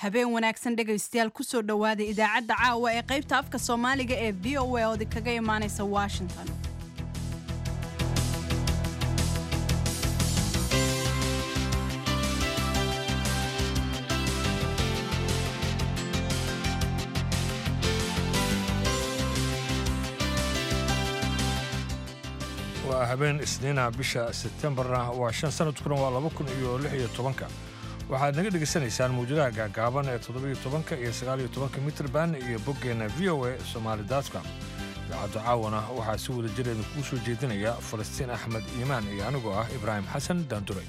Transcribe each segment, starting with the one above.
habeen wanaagsan dhegaystayaal kusoo dhowaada idaacadda caawa ee qaybta afka soomaaliga ee v o a oodi kaga imaanaysa washington waa habeen isniina bisha sebtembarna waa shan sanadkuna waa laba kun iyo lix iyo tobanka waxaad naga dhegaysanaysaan mawjadaha gaagaaban ee toddobiyo tobanka iyo sagaaliyo tobanka mitrban iyo boggeenna v o a somaali dotcom idaacaddu caawana waxaa si wada jireeda kuu soo jeedinaya falastiin axmed iimaan iyo anigoo ah ibraahim xasan daanduray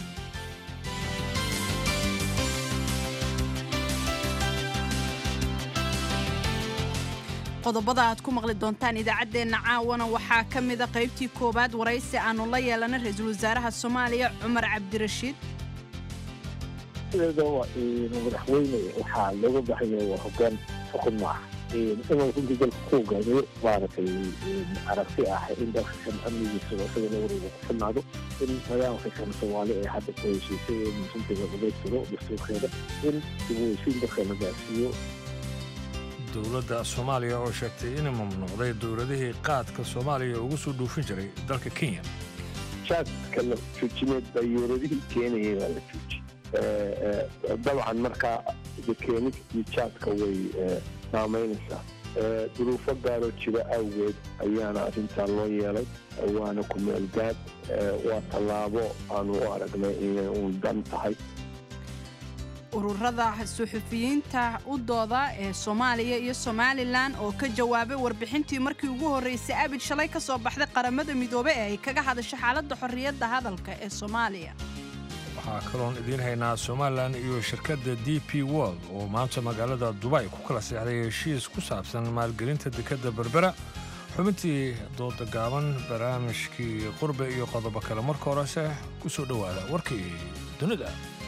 qodobada aad ku maqli doontaan idaacaddeenna caawana waxaa ka mida qaybtii koowaad waraysi aannu la yeelanay ra-iisul wasaaraha soomaaliya cumar cabdirashiid sideeda madaxweyne waxaa looga baahanya waa hogaan xukun ma ah inuu runtii dalka ku hogaamiyo maaragtay aragti ah in dalkakan amnigiisa isaga la wareega ku filnaado in nidaamka kan soomaali ee hadda ku heshiisay in runtii la dhamaystiro dastuurkeeda in dib u heshiin dalka la gaarsiiyo dowladda soomaaliya oo sheegtay inay mamnuucday dowladihii qaadka soomaaliya ugu soo dhuufin jiray dalka kenya jaadka la joojineed dayuuradihii keenayay baa la jooji dabcan markaa keenid iyo jaadka way saamaynaysaa duruufo gaaroo jira awgeed ayaana arrintaa loo yeelay waana ku meelgaad waa tallaabo aanu u aragnay inay uun dan tahay ururada suxufiyiinta u dooda ee soomaaliya iyo somalilan oo ka jawaabay warbixintii markii ugu horraysay abid shalay ka soo baxday qaramada midoobe ee ay kaga hadasho xaaladda xorriyadda hadalka ee soomaaliya waxaa kaloon idiin haynaa somalilan iyo shirkadda d p world oo maanta magaalada dubay ku kala seexday heshiis ku saabsan maalgelinta dekadda berbera xubintii dooda gaaban barnaamijkii qurbe iyo qodobo kale marka horese ku soo dhowaada warkii dunida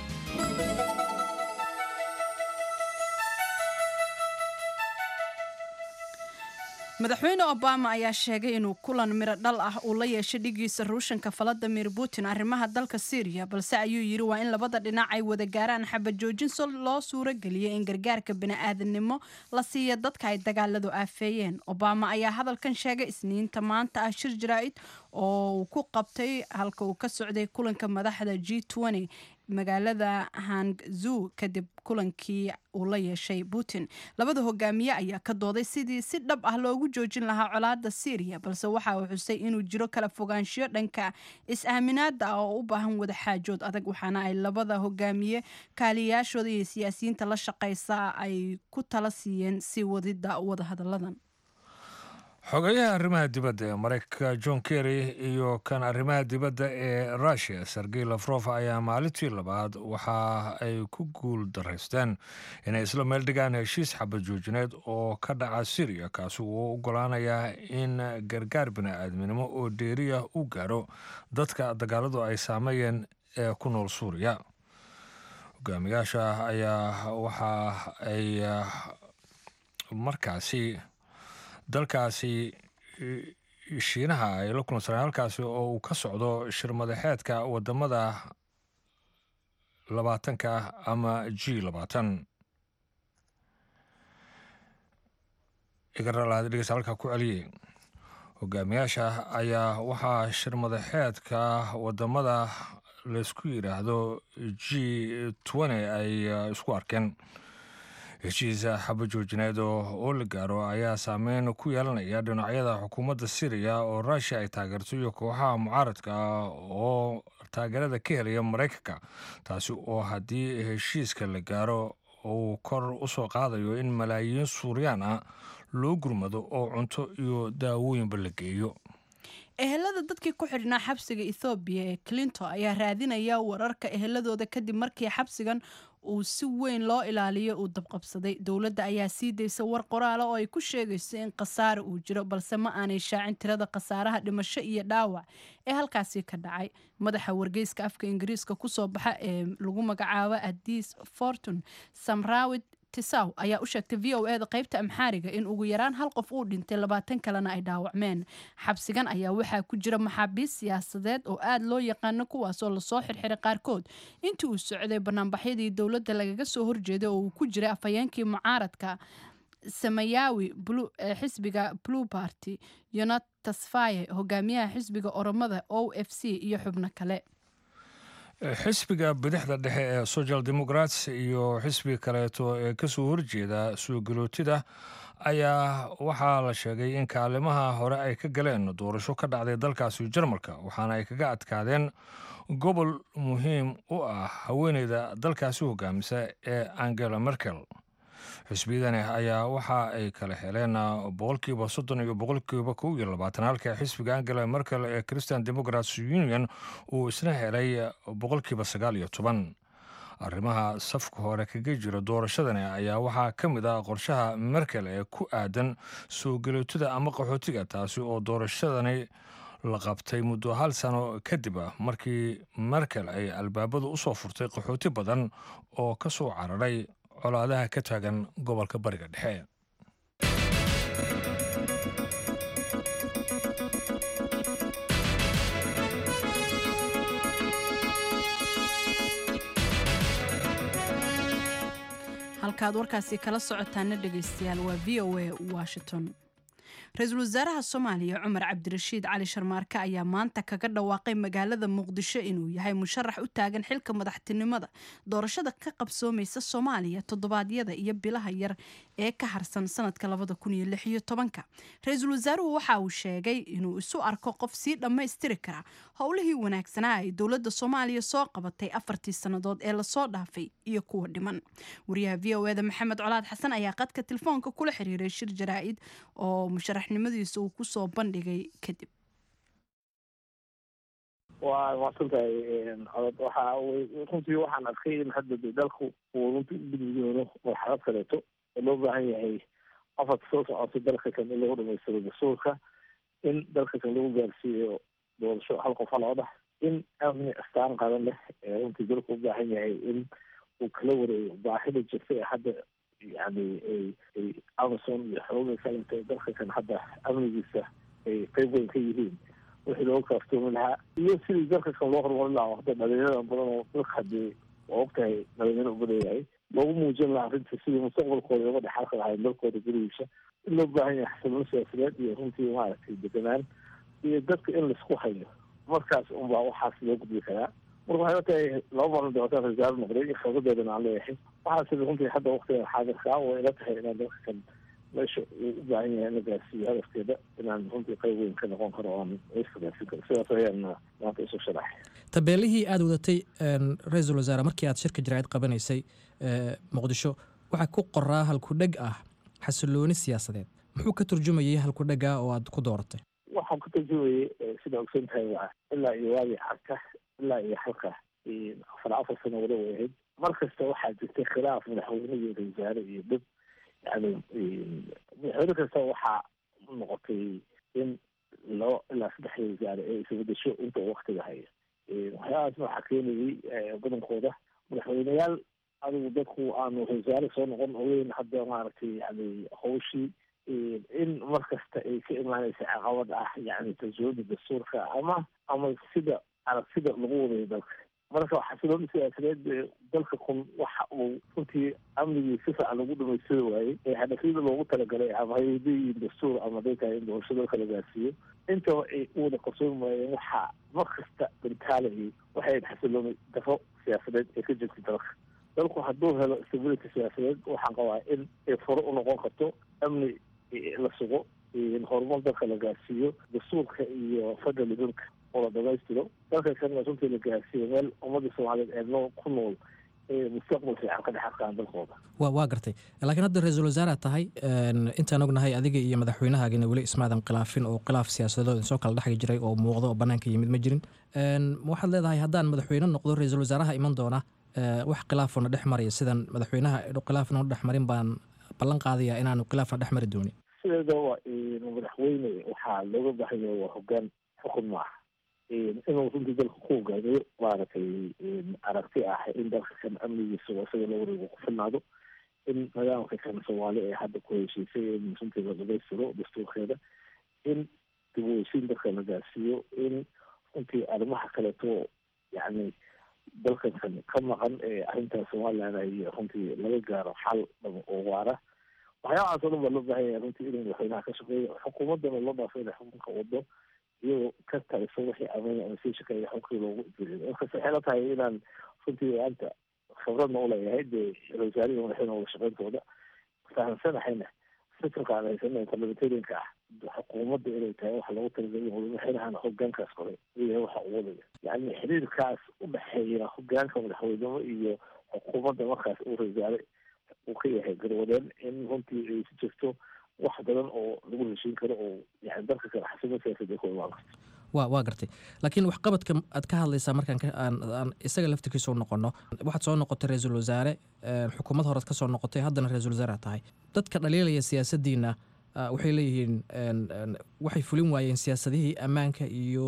madaxweyne obama ayaa sheegay inuu kulan miro dhal ah uu la yeeshay dhigiisa ruushanka valadimir putin arrimaha dalka syriya balse ayuu yidhi waa in labada dhinac ay wada gaaraan xabad joojin si loo suuro geliyay in gargaarka bini'aadanimo la siiya dadka ay dagaaladu aafeeyeen obama ayaa hadalkan sheegay isniinta maanta ah shir jaraa'id oo uu ku qabtay halka uu ka socday kulanka madaxda g magaalada hangzu kadib kulankii uu la yeeshay putin labada hogaamiye ayaa ka dooday sidii si dhab ah loogu joojin lahaa colaadda syriya balse waxa uu xusay inuu jiro kala fogaanshiyo dhanka is-aaminaada ah oo u baahan wada xaajood adag waxaana ay labada hogaamiye kaaliyayaashooda iyo siyaasiyiinta la shaqaysa ay ku tala siiyeen sii wadidda wadahadalladan xogeyaha arrimaha dibadda ee maraykanka john kerry iyo kan arrimaha dibadda ee russiya sergey lafrof ayaa maalintii labaad waxa ay ku guul daraysteen inay isla meel dhigaan heshiis xabad joojineed oo ka dhaca syriya kaasi uu ogolaanayaa in gargaar bini'aadminimo oo dheeriya u gaaro dadka dagaaladu ay saameeyeen ee ku nool suuriya hogaamiyaasha ayaa waxa ay markaasi dalkaasi shiinaha ay la kulansaneen halkaasi oo uu ka socdo shir madaxeedka wadamada labaatanka ama g labaatan igaralaadhegeysa halkaa ku celiyey hogaamiyaasha ayaa waxaa shir madaxeedka wadamada laysku yidhaahdo g twenty ay isku arkeen heshiisa xaba joojineed oo la gaaro ayaa saameyn ku yeelanaya dhinacyada xukuumadda syriya oo ruushiya ay taageerto iyo kooxaha mucaaradka ah oo taageerada ka helaya maraykanka taasi oo haddii heshiiska la gaaro uu kor u soo qaadayo in malaayiin suuriyaan ah loo gurmado oo cunto iyo daawooyinba la geeyo ehelada dadkii ku xidhnaa xabsiga ethoobiya ee clinton ayaa raadinaya wararka eheladooda kadib markii xabsigan uu si weyn loo ilaaliyo uu dabqabsaday dowladda ayaa sii daysa war qoraala oo ay ku sheegayso in khasaare uu jiro balse ma aanay shaacin tirada khasaaraha dhimasho iyo dhaawac ee halkaasi ka dhacay madaxa wargeyska afka ingiriiska kusoo baxa ee lagu magacaabo adis fortune samrawid tisaw ayaa u sheegtay v o eda qaybta amxaariga in ugu yaraan hal qof uu dhintay labaatan kalena ay dhaawacmeen xabsigan ayaa waxaa ku jira maxaabiist siyaasadeed oo aad loo yaqaano kuwaasoo lasoo xirxiray qaarkood intii uu socday banaanbaxyadii dowladda lagaga soo horjeeday oo uu ku jiray afhayeenkii mucaaradka samayawi ee xisbiga blue party yonat tasfaye hogaamiyaha xisbiga oromada o f c iyo xubno kale xisbiga bidixda dhexe ee social democrats iyo xisbiga kaleeto ee kasoo horjeeda suugalootida ayaa waxaa la sheegay in kaalimaha hore ay ka galeen doorasho ka dhacday dalkaasi jarmalka waxaana ay kaga adkaadeen gobol muhiim u ah haweeneyda dalkaasi hogaamisa ee angela merkel xisbiyadani ayaa waxa ay kala heleen boqolkiiba soddon iyo boqolkiiba kow iyo labaatan halka xisbiga angela merkel ee christian democrats union uu isna helay boqolkiiba sagaal iyo toban arrimaha safka hore kaga jira doorashadani ayaa waxaa ka mid ah qorshaha merkel ee ku aadan soo galootada ama qaxootiga taasi oo doorashadani la qabtay muddo hal sano kadib ah markii merkel ay albaabadu u soo furtay qaxooti badan oo ka soo cararay colaadaha ka taagan gobolka bariga dhexe halkaad warkaasi kala socotaana dhegaystayaal waa v o a washington ra-iisul wasaaraha soomaaliya cumar cabdirashiid cali sharmaarke ayaa maanta kaga dhawaaqay magaalada muqdisho inuu yahay musharax u taagan xilka madaxtinimada doorashada ka qabsoomaysa soomaaliya toddobaadyada iyo bilaha yar ee ka harsan sanadka ra-iisul wasaaruhu waxa uu sheegay inuu isu arko qof sii dhammaystiri kara howlihii wanaagsanaa ay dowladda soomaaliya soo qabatay afartii sannadood ee lasoo dhaafay iyo kuwa dhiman wariyaha v o eda maxamed colaad xasan ayaa qadka telefoonka kula xiriiray shir jaraa'id oo musharaxnimadiisa uu kusoo bandhigay kadib waa maadsantahay codod waxa runtii waxaan arkay in hadda de dalku uu runtii u gudbi doono marxalad kaleeto oo loo baahan yahay afarka soo socota dalka kan in lagu dhamaystiro dastuurka in dalka kan lagu gaarsiiyo doorasho hal qof haloodah in amni astaan qadan leh ee runtii dalku u baahan yahay in uu kala wareego baahida jirta ee hadda yani ay amazon iyo xooga kalenta dalka kan hadda amnigiisa ay qeyb weyn ka yihiin wixii looga kaaftoomi lahaa iyo sidii dalka kan loo horumarin lahaa hadda dhalinyarada badan oo dalka hadii waa ogtahay dhalinyaro uga leeyahay loogu muujin lahaa arrinta sidii mustaqbalkooda uga dhexalka lahayn dalkooda gurigiisa in loo baahan yahay xasiloon siyaasadeed iyo runtii maaragtay deganaan iyo dadka in laisku hayo markaas unbaa waxaas loo gudbi karaa marka waxay tahay laba maalin doortaan rasaal noqday khibradeedana aan leeyahay waxaas runtii hadda waktigan xaadirkaa way ila tahay inaan dalka kan meesha uu u baahan yahay in la gaarsiiyo hadafkeeda inaan runtii qayb weyn ka noqon karo aan iska gaarsiin karo sidaas ayaan maanta isu sharaxay tabeelihii aada wadatay ra-iisul wasaare markii aad shirka jaraa'id qabanaysay muqdisho waxaa ku qoraa halkudheg ah xasilooni siyaasadeed muxuu ka turjumayay halkudhega oo aad ku dooratay waxaan ku tarjumayay sida ogsan tahay waa ilaa iyo waagii carka ilaa iyo halka afar afar sano wala way ahayd mar kasta waxaa jirtay khilaaf madaxweyne iyo ra wasaare iyo dad yani madaxweyne kasta waxaa noqotay in labo ilaa saddex wasaare ee isbedesho inta waktiga haya waxyaabaasna waxaa keenayay badankooda madaxweyneyaal adigu dadku aanu wasaare soo noqon ogeyn hadda maaragtay yani hawshii in mar kasta ay ka imaanaysa caqabad ah yani tarjumada dastuurka ama ama sida aragtida lagu wadayo dalka marka xasilooni siyaasadeed dalka kun waxa uu runtii amnigii si fiican lagu dhamaystiri waayey ee hadafyada loogu talagalay ama hayadiin dastuur ama day tahay in doorasho dalka la gaarsiiyo intaba ay u wada qarsoomi waayeen waxaa mar kasta bantaalayay waxay ahayd xasilooni daro siyaasadeed ee ka jirta dalka dalku hadduu helo stability siyaasadeed waxaan qabaa in ay furo u noqon karto amni la sugo horumar dalka la gaarsiiyo dastuurka iyo federalismka oo la dhamaystiro dalka kana runtii la gaarsiiyo meel ummadda soomaaliyeed ee noo ku nool mustaqbal fiican ka dhex arkaan dalkooda wa waa gartay laakiin hadda ra-iisul wasaaraad tahay intaan ognahay adiga iyo madaxweynahaagina weli ismaadan khilaafin oo khilaaf siyaasadood soo kala dhexgi jiray oo muuqdo oo banaanka yimid ma jirin waxaad leedahay haddaan madaxweyne noqdo ra-iisul wasaaraha iman doona wax khilaafona dhex maraya sidan madaxweynaha khilaafna dhex marin baan ballan qaadaya inaanu khilaafna dhex mari doonin sideeda waa madaxweyne waxaa looga baahan yahay waa hogaan xukun ma aha inuu runtii dalka ku hogaamiyo maaragtay aragti ah in dalka kan amnigiisa isaga la wareego ku filnaado in in nidaamka kan soomaali ee hadda ku heshiisay in runtii la dhamaystiro dastuurkeeda in dib u heshiin dadka la gaarsiiyo in runtii arrimaha kaleeto yacni dalkan kan ka maqan ee arrintaas somaliland ay runtii laga gaaro xal dhaba oo waara waxyaabahaas oo dhan baa loo baahan yahay runtii inuu madaxweynaha ka shaqeeyo xukuumaddana loo dhaafo inay xukunka wado iyagoo ka taliso wixii ameen ama sii shaqeeya xukunkii loogu ifiriyo markas waxay la tahay inaan runtii maanta khibradna uleeyahay dee wasaarihi madaxweyne wada shaqeyntooda fahamsanahayna fikirka aan haysana parliamentarianka ah xukuumadda inay tahay waxa lagu talagalay madaxweynahana hogaankaas koray iyo waxa uu wadaya yacni xiriirkaas u dhexeeya hogaanka madaxweynimo iyo xukuumadda markaas uu rasaare uu ka yahay garwadeen in runtii ay si jirto wax badan oo lagu heshiin karo oo yani dalka kale xasimo siyaasadda ku imaan karto wa waa gartay laakiin waxqabadka aad ka hadlaysaa markaan aan isaga laftirkiisa u noqono waxaad soo noqotay ra-iisul wasaare xukuumad horead ka soo noqotay haddana ra-isul wasaare tahay dadka dhaliilaya siyaasaddiina waxay leeyihiin waxay fulin waayeen siyaasadihii ammaanka iyo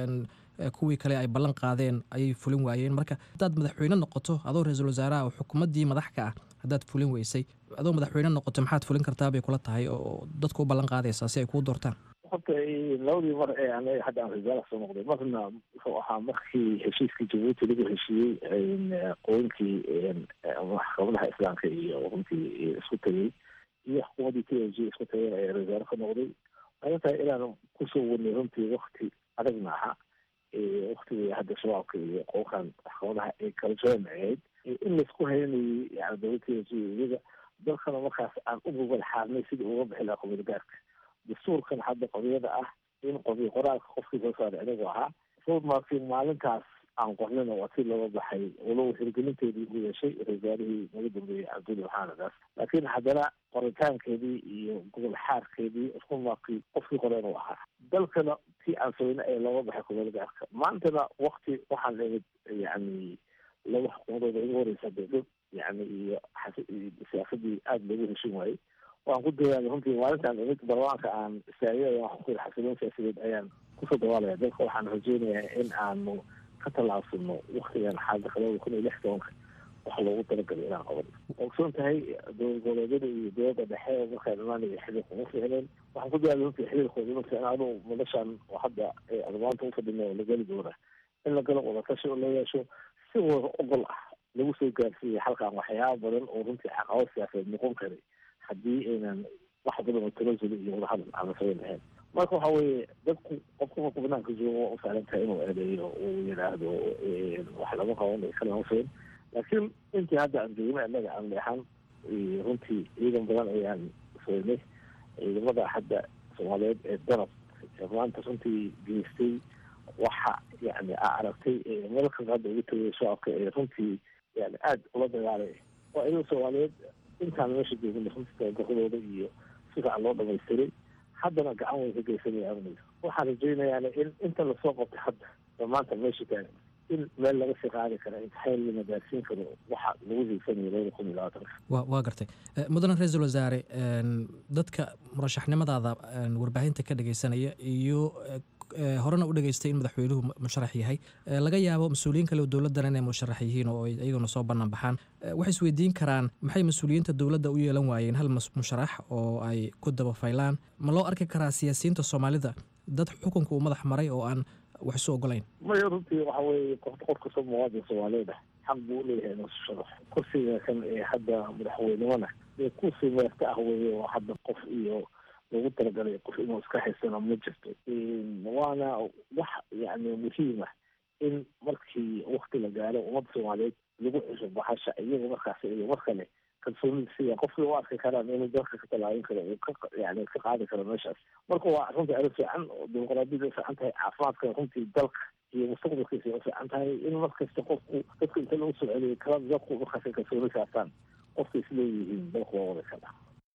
kuwii kale ay ballan qaadeen ayay fulin waayeen marka haddaad madaxweyne noqoto adoo ra-iisul wasaaraha oo xukuumaddii madaxka ah haddaad fulin weysay adoo madaxweyne noqoto maxaad fulin kartaa bay kula tahay oo dadka u ballan qaadaysaa si ay kuu doortaan horta labadii mar ee anaga hadda aan rasaala soo noqday marna wuxuu ahaa markii heshiiskii jabuuti lagu heshiiyey qooyinkii maxkamadaha islaamka iyo runtii isku tegey iyo xukuumaddii t l g isku tagay ee rasaale ka noqday waxay tahay inaan kusoo wadnay runtii wakti adagna aha waktigii hadda shabaabka iyo qookan maxkamadaha ay kala joonaceed in laisku haynayay yani dowlad t l g iyaga dalkana markaas aan u gogol xaarnay sidii uga bixi lahaa qobiyad gaarka dastuurkan hadda qodiyada ah in qobiy qoraalka qofkii soo saaray inagu ahaa roadmarkii maalintaas aan qornina waa si looga baxay walow hirgelinteedii u yeeshay rasaarihii naga dambeeyey cabduli maxaanadaas laakiin haddana qoritaankeedii iyo gobol xaarkeedii roadmarkii qofkii qoren u ahaa dalkana tii aan saweyne ee looga baxay qobiyada gaarka maantana wakti waxaan imid yani laba xukuumadooda igu horeysa dowlad yani iyo siyaasadii aada loogu heshin waayey waan ku dadaala runtii maalintaan imid barlamaanka aan istaagay waxaan ku yiri xasiloon siyaasadeed ayaan kusoo dawaalaya dalka waxaan rajeynayaa in aanu ka tallaabsano waktigan xaalada labada kun iyo lix tobanka wax loogu talagalay inaan qaban ogsoon tahay dowlad goboleedyada iyo dowladda dhexe oo markaa imaanaya xiriirka uma fiicneen waxaan ku dadaala runtii xiriirkooda uma fiicna anuu madashaan oo hadda maanta ufadhina oo la geli doona in la galo wadatashi oo la yeesho si wada ogol ah lagu soo gaarsiiyay halkan waxyaaba badan oo runtii caqabad siyaasadeed noqon karay haddii aynan wax badan oo tanasuli iyo wadahadal aan la samayn lahayn marka waxa weeye dadku qofka marku banaanka joogo waa u sahlan tahay inuu eedeeyo uu yidhaahdo wax lama qaban kalama fayn laakiin intii hadda aan joogna annaga aan leexan runtii ciidan badan ayaan soynay ciidamada hadda soomaaliyeed ee danab ee maanta runtii geystay waxa yani aa aragtay meelkas hadda ugu tagay shacabka ee runtii yani aada ula dagaalay waa ciidan soomaaliyeed intaan meesha joogna runtii tababaradooda iyo si fiican loo dhamaystiray haddana gacan way ka geysanaya amniga waxaan rajeynayaana in inta lasoo qabtay hadda oo maanta meesha taagan in meel laga sii qaadi kara imtixaan lana gaarsiin karo waxa lagu hiigsanayo labada kun iyo labaatanka wa waa gartay mudane ra-iisul wasaare dadka murashaxnimadaada warbaahinta ka dhageysanaya iyo horena u dhageystay in madaxweynuhu musharax yahay laga yaabo mas-uuliyiin kale oo dowladdan inay musharax yihiin oo iyaguna soo bannaan baxaan waxay isweydiin karaan maxay mas-uuliyiinta dowladda u yeelan waayeen hal musharax oo ay ku daba faylaan ma loo arki karaa siyaasiyiinta soomaalida dad xukunka uu madax maray oo aan wax isu ogolayn maya runtii waxa weeye qof qof kastoo muwaadin soomaaliyeed ah xaq buu uleeyahay inuu sharax kursiga kan ee hadda madaxweynimona dee kursi meerta ah weeye oo hadda qof iyo loogu talagalay qof inuu iska haysana ma jirto waana wax yani muhiim ah in markii wakti la gaaro ummadda soomaaliyeed lagu cesho baxasha iyaga markaas iyo mar kale kalsoonida siya qofkii u arki karaan inuu dalka ka tallaabin karo uu ka yani ka qaadi karo meeshaas marka waa runtii arrin fiican oo dimuqraadiyada u fiican tahay caafimaadka runtii dalka iyo mustaqbalkiisa u fiican tahay in markasta qofku dadka inta lagu soo celiyo kala dadku markaas kalsooni saartaan qofka isleeyihiin dalku waa wada kala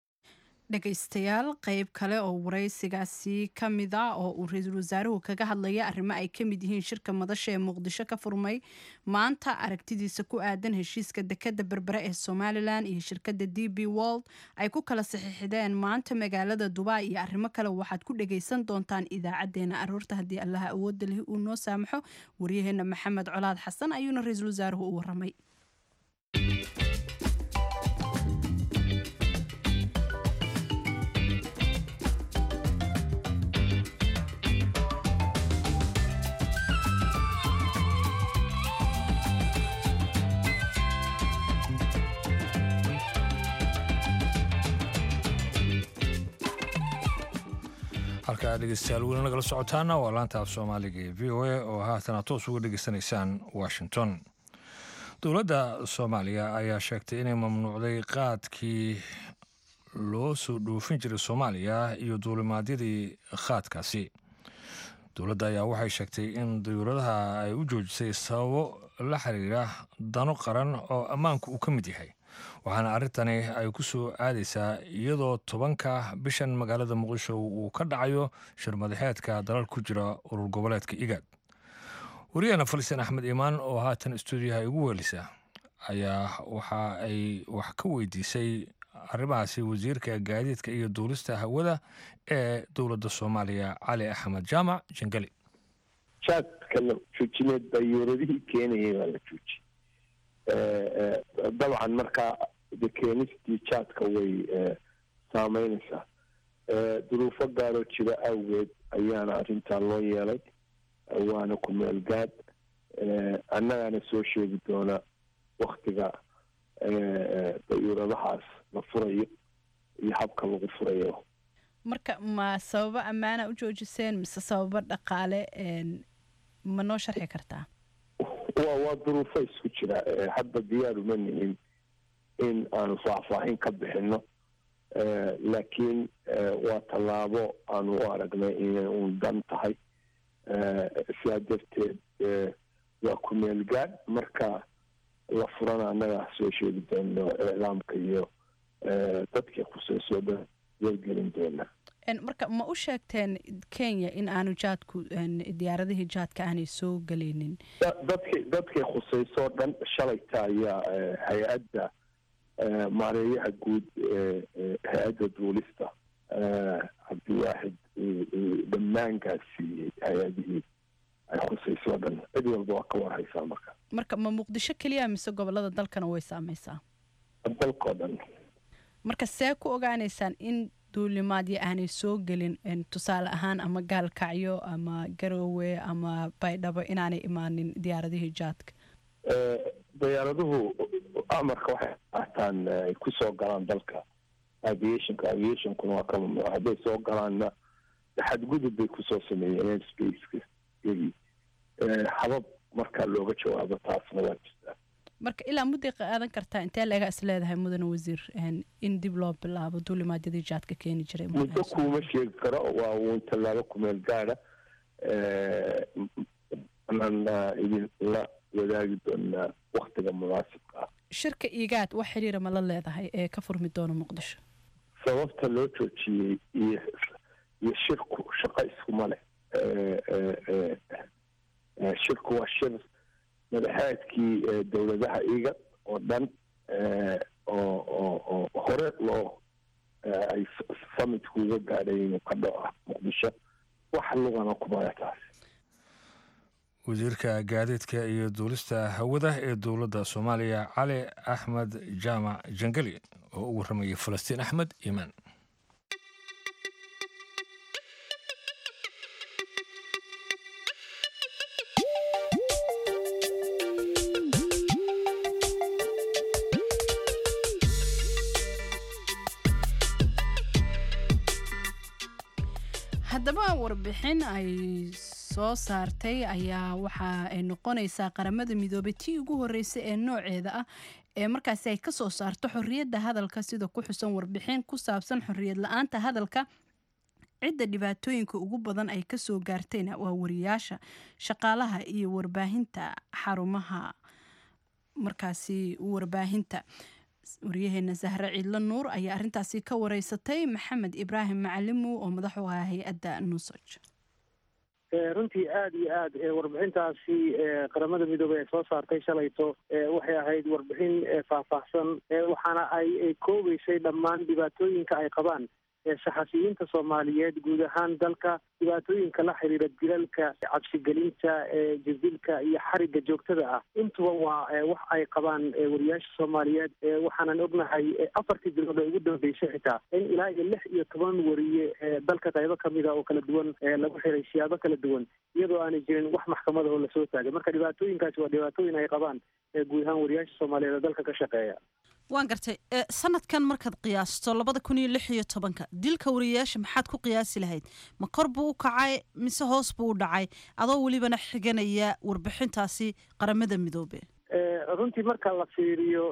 dhegaystayaal qeyb kale oo waraysigaasi ka mid a oo uu ra-iisul wasaaruhu kaga hadlaya arrimo ay ka mid yihiin shirka madasha ee muqdisho ka furmay maanta aragtidiisa ku aadan heshiiska dekadda berbere ee somalilan iyo shirkadda d b wold ay ku kala saxiixdeen maanta magaalada dubai iyo arrimo kale waxaad ku dhagaysan doontaan idaacadeena aroorta haddii allaha awoodda leh uu noo saamaxo waryaheena maxamed colaad xasan ayuuna ra-iisul wasaaruhu u waramay halkaa dhegeystayaal weli nagala socotaana waa laanta af soomaaliga ee v o a oo haatana toos uga dhegeysanaysaan washington dowladda soomaaliya ayaa sheegtay inay mamnuucday qaadkii loo soo dhoofin jiray soomaaliya iyo duulimaadyadii qaadkaasi dowladda ayaa waxay sheegtay in dayuuradaha ay u joojisay sababo la xiriira dano qaran oo ammaanku uu ka mid yahay waxaana arrintani ay ku soo aadaysaa iyadoo tobanka bishan magaalada muqdisho uu ka dhacayo shirmadaxeedka dalal ku jira urur goboleedka igaad wariyahena falistiin axmed iimaan oo haatan stuudiyaha igu weelisa ayaa waxa ay wax ka weydiisay arrimahaasi wasiirka gaadiidka iyo duulista hawada ee dowladda soomaaliya cali axmed jaamac jangeli jaadka la joojineed dayuuradihii keenayay baa la jooji dabcan markaa de keenistii jaadka way saameynaysaa duruufo gaaroo jira awgeed ayaana arrintaa loo yeelay waana ku meel gaad annagaana soo sheegi doona waktiga dayuuradahaas la furayo iyo habka lagu furayo marka ma sababo ammaana u joojiseen mise sababo dhaqaale ma noo sharxi kartaa wa waa duruufo isku jira hadda diyaaruma nihin in aanu faahfaahin ka bixino laakiin waa tallaabo aanu u aragnay inay uun dan tahay sidaa darteed waa ku meel gaadh marka la furana annagaa soo sheegi doono iclaamka iyo dadkii khuseysoo dhan wargelin doona marka ma u sheegteen kenya in aanu jaadku diyaaradihii jaadka aanay soo geleynin dadki dadkii khuseysoo dhan shalayta ayaa hay-adda maareeyaha guud hay-adda duulista cabdiwaaxid dhammaankaas siiyey hay-adihii ay khuseysoo dhan cid walba waa ka warhaysaa marka marka ma muqdisho keliya mise gobolada dalkana way saameysaa dalkao dhan marka see ku ogaaneysaan in duulimaadyo aanay soo gelin tusaale ahaan ama gaalkacyo ama garoowe ama baydhabo inaanay imaanin diyaaradihii jaadka diyaaraduhu amarka waxay qaataan ay ku soo galaan dalka aviationka aviationkuna waa ka mamnuuc hadday soo galaanna xadgudub bay kusoo sameeyeen airspace iyagii habab markaa looga jawaabo taasna waa jirtaa marka ilaa mudday qaadan kartaa intee leega is leedahay mudane wasiir in dib loo bilaabo duulimaadyadii jaadka keeni jiray muddo kuuma sheegi karo waa uun tallaabo kumeel gaada anaan idin la wadaagi doonaa waktiga munaasibka ah shirka igaad wax xiriira ma la leedahay ee ka furmi doona muqdisho sababta loo joojiyey iyo iyo shirku shaqo iskuma leh shirku waa shir madaxaadkii dowladaha iga oo dhan oo oo oo hore loo ay samitku uga gaadhay inuu ka dhaco muqdisho wax lugana kumaya taas wasiirka gaadiidka iyo duulista hawada ee dowladda soomaaliya cali axmed jaamac jangeli oo u warramayay falastiin axmed iimaan haddaba warbixin ay soo saartay ayaa waxa ay noqonaysaa qaramada midoobay tii ugu horreysay ee nooceeda ah ee markaasi ay ka soo saarto xorriyadda hadalka sida ku xusan warbixin ku saabsan xorriyad la-aanta hadalka cidda dhibaatooyinka ugu badan ay kasoo gaartayna waa wariyaasha shaqaalaha iyo warbaahinta xarumaha markaasi warbaahinta waryaheena sahre ciidlo nuur ayaa arintaasi ka wareysatay maxamed ibraahim macalimu oo madax u ah hay-adda nusoj runtii aada iyo aad warbixintaasi qaramada midoobey ay soo saartay shalayto waxay ahayd warbixin faahfaahsan waxaana ay koobeysay dhammaan dhibaatooyinka ay qabaan saxafiyiinta soomaaliyeed guud ahaan dalka dhibaatooyinka la xiriira dilalka cabsigelinta jadilka iyo xariga joogtada ah intuba waa wax ay qabaan wariyaasha soomaaliyeed waxaanan ognahay afartii bilood ee ugu dambeysay xitaa in ilaa iyo lix iyo toban wariye dalka qaybo kamida oo kala duwan lagu xiray siyaabo kala duwan iyadoo aanay jirin wax maxkamada oo lasoo taagay marka dhibaatooyinkaasi waa dhibaatooyin ay qabaan guud ahaan wariyaasha soomaaliyeed oo dalka ka shaqeeya waan gartay sanadkan markaad qiyaasto labada kun iyo lix iyo tobanka dilka wariyayaasha maxaad ku qiyaasi lahayd ma kor buu u kacay mise hoos buu u dhacay adoo welibana xiganaya warbixintaasi qaramada midoobe runtii marka la fiiriyo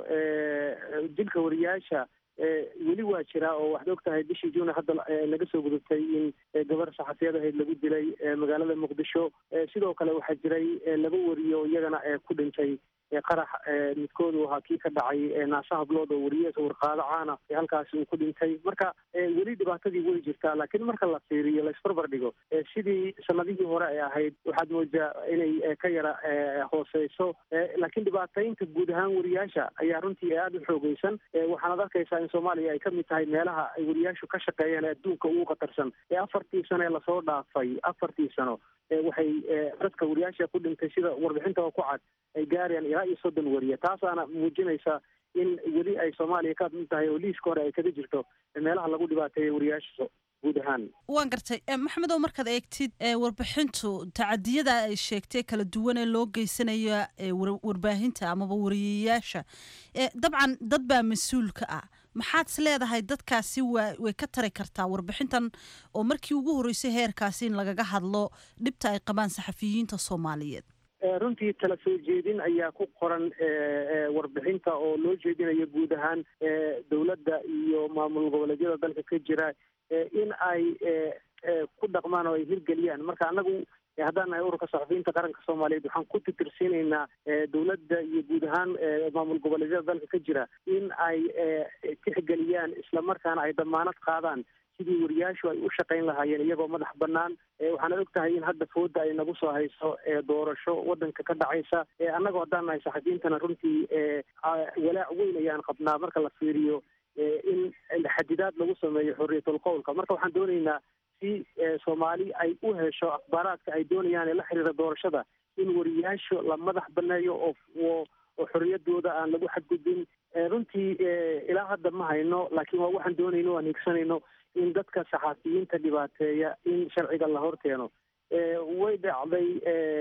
dilka wariyayaasha weli waa jiraa oo waxaad og tahay bishii juune hadda laga soo gudubtay in gabar saxafiyad ahayd lagu dilay magaalada muqdisho sidoo kale waxaa jiray laba wariyo iyagana ku dhintay qarax midkoodu ahaa kii ka dhacay naasaha blood oo wariye warqaado caana halkaasi uu ku dhintay marka weli dhibaatadii way jirtaa laakiin marka la fiiriyo la isbarbar dhigo sidii sanadihii hore ay ahayd waxaad moodaa inay ka yara hooseyso laakiin dhibaataynta guud ahaan wariyaasha ayaa runtii aada u xoogeysan waxaanad arkaysaa in soomaaliya ay kamid tahay meelaha ay wariyaashu ka shaqeeyeen ee adduunka ugu khatarsan ee afartii sano ee lasoo dhaafay afartii sano waxay dadka wariyaasha ku dhintay sida warbixintaba ku cad ay gaarayaan ilaa iyo soddon wariye taasaana muujinaysa in weli ay soomaaliya ka mid tahay oo liiska hore ay kaga jirto meelaha lagu dhibaateeya wariyaasha guud ahaan waan gartay maxamed oo markaad eegtid warbixintu tacadiyada ay sheegtay kala duwan ee loo geysanayo warbaahinta amaba wariyayaasha dabcan dad baa mas-uulka ah maxaad is leedahay dadkaasi waa way ka tari kartaa warbixintan oo markii ugu horreysay heerkaasi in lagaga hadlo dhibta ay qabaan saxafiyiinta soomaaliyeed runtii tala soo jeedin ayaa ku qoran warbixinta oo loo jeedinayo guud ahaan dowladda iyo maamul goboleedyada dalka ka jira in ay ku dhaqmaan oo ay hirgeliyaan marka anagu haddaan nahay ururka saxafiyiinta qaranka soomaaliyeed waxaan ku titirsiinaynaa dowladda iyo guud ahaan maamul goboleedyada dalka ka jira in ay tixgeliyaan islamarkaana ay damaanad qaadaan sidii wariyaashu ay u shaqayn lahaayeen iyagoo madax banaan waxaana og tahay in hadda fooda ay nagu soo hayso doorasho wadanka ka dhacaysa annagoo haddaan nahay saxafiyiintana runtii walaac weyn ayaan qabnaa marka la fiiriyo in xadidaad lagu sameeyo xorriyatul qowlka marka waxaan doonaynaa si soomaali ay u hesho akhbaaraadka ay doonayaan ee la xiriira doorashada in wariyaashu la madax baneeyo oo oo xorriyadooda aan lagu xadgudbin runtii ilaa hadda ma hayno laakiin waa waxaan doonayno aan higsanayno in dadka saxaafiyiinta dhibaateeya in sharciga la horkeeno way dhacday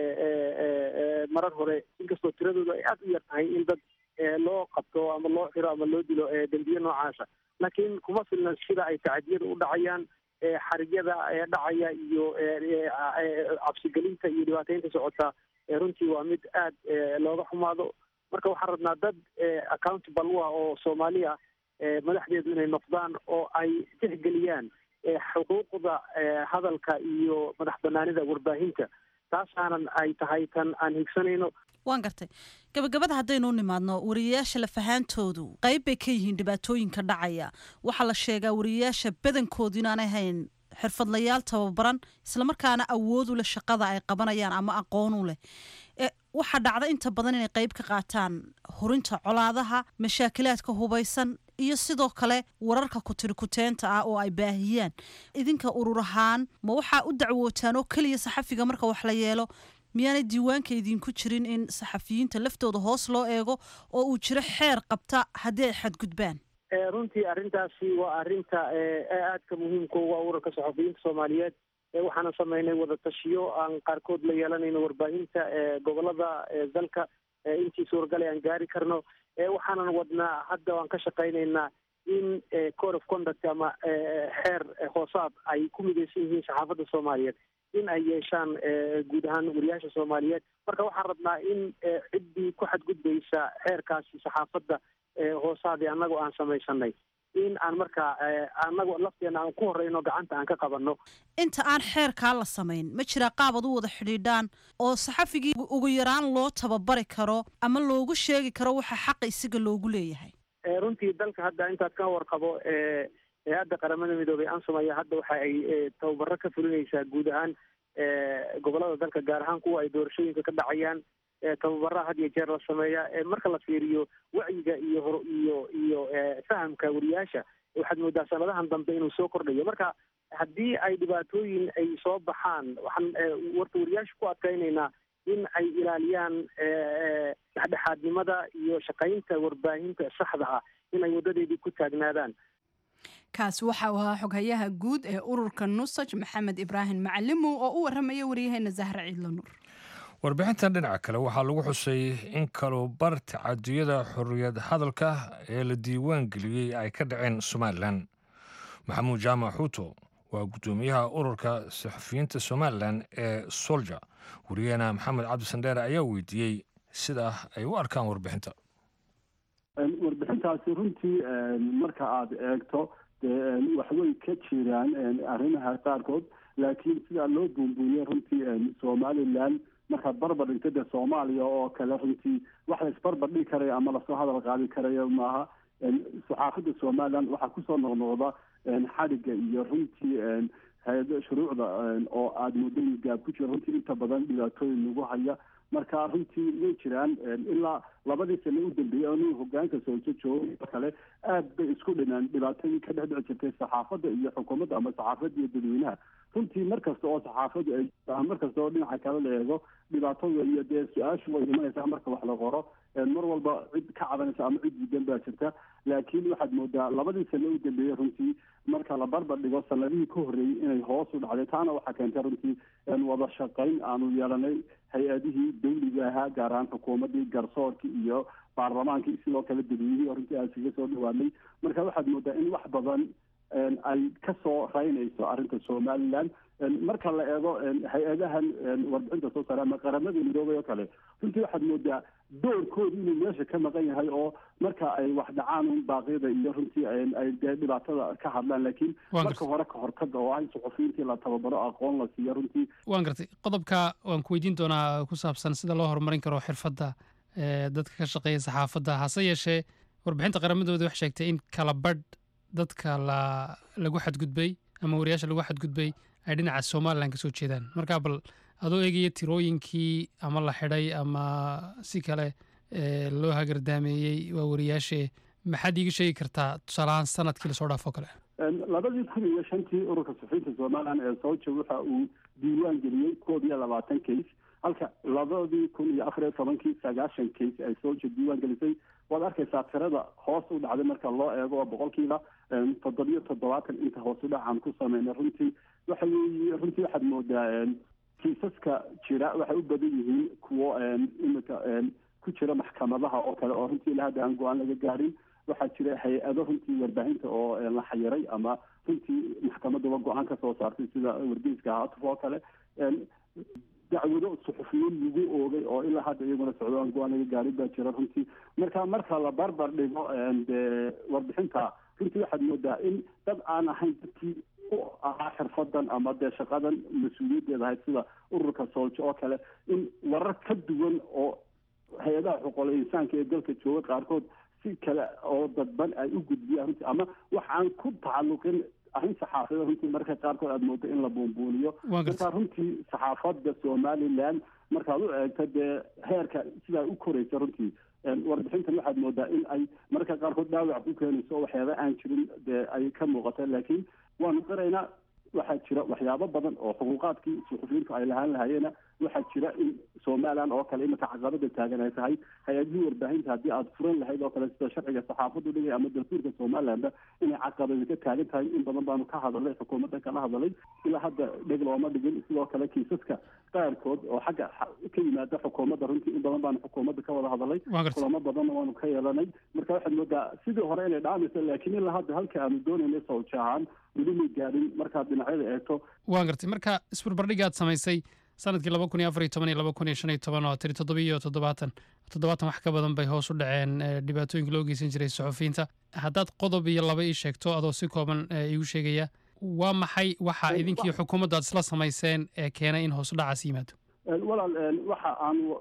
marar hore inkastoo tiradooda ay aada u yar tahay in dad loo qabto ama loo xiro ama loo dilo dembiye noocaasa laakiin kuma filna sida ay tacadiyada u dhacayaan xarigyada dhacaya iyo cabsigelinta iyo dhibaateynta socota runtii waa mid aad looga xumaado marka waxaan rabnaa dad accountable u ah oo soomaali ah madaxdeedu inay noqdaan oo ay tixgeliyaan xuquuqda hadalka iyo madax banaanida warbaahinta taasaanan ay tahay tan aan higsanayno waan gartay gabagabada haddaynu u nimaadno wariyayaasha lafahaantoodu qayb bay ka yihiin dhibaatooyinka dhacaya waxaa la sheegaa wariyayaasha badankoodu inaanay hayn xirfadlayaal tababaran islamarkaana awood u leh shaqada ay qabanayaan ama aqoon u leh waxaa dhacda inta badan inay qayb ka qaataan hurinta colaadaha mashaakilaadka hubaysan iyo sidoo kale wararka kutirikuteenta ah oo ay baahiyaan idinka urur ahaan ma waxaa u dacwootaan oo keliya saxafiga marka wax la yeelo miyaanay diiwaanka idinku jirin in saxafiyiinta laftooda hoos loo eego oo uu jiro xeer qabta haddii ay xadgudbaan runtii arrintaasi waa arrinta aadka muhiimka uga ururka saxafiyiinta soomaaliyeed waxaana sameynay wadatashiyo aan qaarkood la yeelanayno warbaahinta gobolada dalka intii suuragale aan gaari karno waxaanan wadnaa hadda waan ka shaqaynaynaa in code of conduct ama xeer hoosaad ay ku midaysan yihiin saxaafadda soomaaliyeed in ay yeeshaan guud ahaan wariyaasha soomaaliyeed marka waxaan rabnaa in ciddii ku xadgudbaysa xeerkaasi saxaafadda hoosaadii annagoo aan samaysanay in aan markaa annago lafteena aan ku horeyno gacanta aan ka qabanno inta aan xeerkaa la samayn ma jiraa qaabad u wada xidhiidhaan oo saxafigii ugu yaraan loo tababari karo ama loogu sheegi karo waxa xaqa isaga loogu leeyahay runtii dalka hadda intaad ka warqabo hay-adda qaramada midoobey ansom ayaa hadda waxa ay tababaro ka fulinaysaa guud ahaan gobolada dalka gaar ahaan kuwa ay doorashooyinka ka dhacayaan tababaraha had iyo jeer la sameeya marka la fiiriyo wacyiga iyo hor iyo iyo fahamka wariyaasha waxaad moodaa sanadahan dambe inuu soo kordhayo marka haddii ay dhibaatooyin ay soo baxaan waxaan warta wariyaasha ku adkaynaynaa in ay ilaaliyaan dhexdhexaadnimada iyo shaqaynta warbaahinta saxda ah in ay wadadeedii ku taagnaadaan kaasi waxa uu ahaa xoghayaha guud ee ururka nusaj maxamed ibraahim macalimow oo u waramaya waryaheena zahra ciidlo nuur warbixintan dhinaca kale waxaa lagu xusay in kalubar tacadiyada xorriyad hadalka ee la diiwaan geliyey ay ka dhaceen somalilan maxamuud jaamac xuuto waa guddoomiyaha ururka saxufiyiinta somalilan ee solja wariyaheena maxamed cabdisandheere ayaa weydiiyey sida ay u arkaan warbixinta warbixintaasi runtii marka aada eegto dee waxway ka jiraan arrimaha qaarkood laakiin sidaa loo buunbuuniyey runtii somalilan markaad barbar dhigto dee soomaaliya oo kale runtii wax la isbarbar dhigi karaya ama lasoo hadal qaadi karayo maaha saxaafadda somalilan waxaa kusoo noqnoqda xadhigga iyo runtii hay-ada shuruucda oo aada muddo gaab ku jira runtii inta badan dhibaatooyin lagu haya marka runtii way jiraan ilaa labadii sano u dambeeyey anu hogaanka soojo joogo kale aad bay isku dhinaan dhibaatadii ka dhex dhici jirtay saxaafadda iyo xukuumadda ama saxaafadda iyo dadweynaha runtii mar kasta oo saxaafaddu ay mar kasta oo dhinaca kale la eego dhibaatada iyo dee su-aashu way imanaysaa marka wax la qoro mar walba cid ka cabanaysa ama cid diidan baa jirta laakiin waxaad moodaa labadii sano u dambeeyey runtii marka la barbar dhigo sanadihii ka horreeyey inay hoos u dhacday taana waxaa keentay runtii wada shaqayn aanu yeelanay hay-adihii dawliga ahaa gaar ahaan xukuumaddii garsoorkii iyo baarlamaankii sidoo kale dadweynihii runtii aan iskaga soo dhawaanay marka waxaad moodaa in wax badan ay kasoo raynayso arrinta somalilan marka la eego hay-adahan warbixinta soo saare ama qaramada midoobay oo kale runtii waxaad moodaa doorkooda inuu meesha ka maqan yahay oo marka ay wax dhacaan un baaqyada iyo runtii ay dee dhibaatada ka hadlaan laakiin marka hore ka hortaga oo ah in suxufiyiintii la tababaro aqoon la siiyo runtii waan gartay qodobka waan ku weydiin doonaa ku saabsan sida loo horumarin karo xirfadda dadka ka shaqeeya saxaafadda hase yeeshee warbixinta qaramadooda wax sheegtay in kala badh dadka la lagu xadgudbay ama wariyaasha lagu xadgudbay ay dhinaca somalilan ka soo jeedaan markaa bal adoo eegaya tirooyinkii ama la xidhay ama si kale loo hagardaameeyey waa wariyaashee maxaad iiga sheegi kartaa tusaalahaan sanadkii lasoo dhaafo kale labadii kun iyo shantii ururka suxufiyiinta somalilan ee sooja waxa uu diiwaan geliyey koob iyo labaatan case halka labadii kun iyo afar iyo tobankii sagaashan case ay sooja diiwaan gelisay waad arkaysaa tirada hoos u dhacday marka loo eego oo boqolkiiba toddobiyo toddobaatan inta hoos u dhacaan ku sameynay runtii waxa weeye runtii waxaad moodaa kiisaska jira waxay u badan yihiin kuwo imika ku jira maxkamadaha oo kale oo runtii ilaa hadda aan go-aan laga gaarin waxaa jira hay-ado runtii warbaahinta oo la xayiray ama runtii maxkamaduba go-aan ka soo saartay sida wargeyska haatuf oo kale dacwado suxufiyiin lagu oogay oo ilaa hadda iyaguna socdo aan go-aan laga gaarin baa jira runtii marka marka la barbar dhigo dee warbixinta runtii waxaad moodaa in dad aan ahayn dadkii u ahaa xirfadan ama dee shaqadan mas-uuliyaddeeda ahayd sida ururka sooljo oo kale in warar ka duwan oo hay-adaha xuquuqul insaanka ee dalka jooga qaarkood si kale oo dadban ay u gudbiyaan runtii ama wax aan ku tacalluqin arrin saxaafada runtii marka qaarkood aada moodo in la buunbuuniyo marka runtii saxaafadda somalilan markaad u eegto dee heerka sidaa u koraysa runtii warbixintan waxaad moodaa in ay marka qaarkood dhaawac ku keenayso waxyaaba aan jirin dee ay ka muuqata laakiin waanu qiraynaa waxaa jira waxyaabo badan oo xuquuqaadkii suxufiyiintu ay lahaan lahayeena waxaa jira in somalilan oo kale imika caqabada taagan ay tahay hay-adihii warbaahinta haddii aada furan lahayd oo kale sida sharciga saxaafadu dhigay ama dastuurka somalilanba inay caqabada ka taagan tahay in badan baanu ka hadalay xukuumadda kala hadalay ilaa hadda dheg looma dhigin sidoo kale kiisaska qaarkood oo xagga ka yimaada xukuumadda runtii in badan baanu xukuumadda ka wada hadalay kulamo badanna waanu ka yeelanay marka waxaad moodaa sidii hore inay dhaamayso laakiin ilaa hadda halka aanu doonaynay sawja ahaan weli may gaadhin markaad dhinacyada eegto waan gartay marka isbarbardhigaad samaysay sanadkii laba kun iyo afar iyo toban iyo laba kun iyo shan iyo toban oo tiri toddobiyo toddobaatan toddobaatan wax ka badan bay hoos u dhaceen dhibaatooyinka loo geysan jiray suxufiyiinta haddaad qodob iyo laba ii sheegto adoo si kooban iigu sheegaya waa maxay waxa idinkii xukuumadda aad isla samayseen ee keenay in hoos u dhacaas yimaado walaal waxa aanu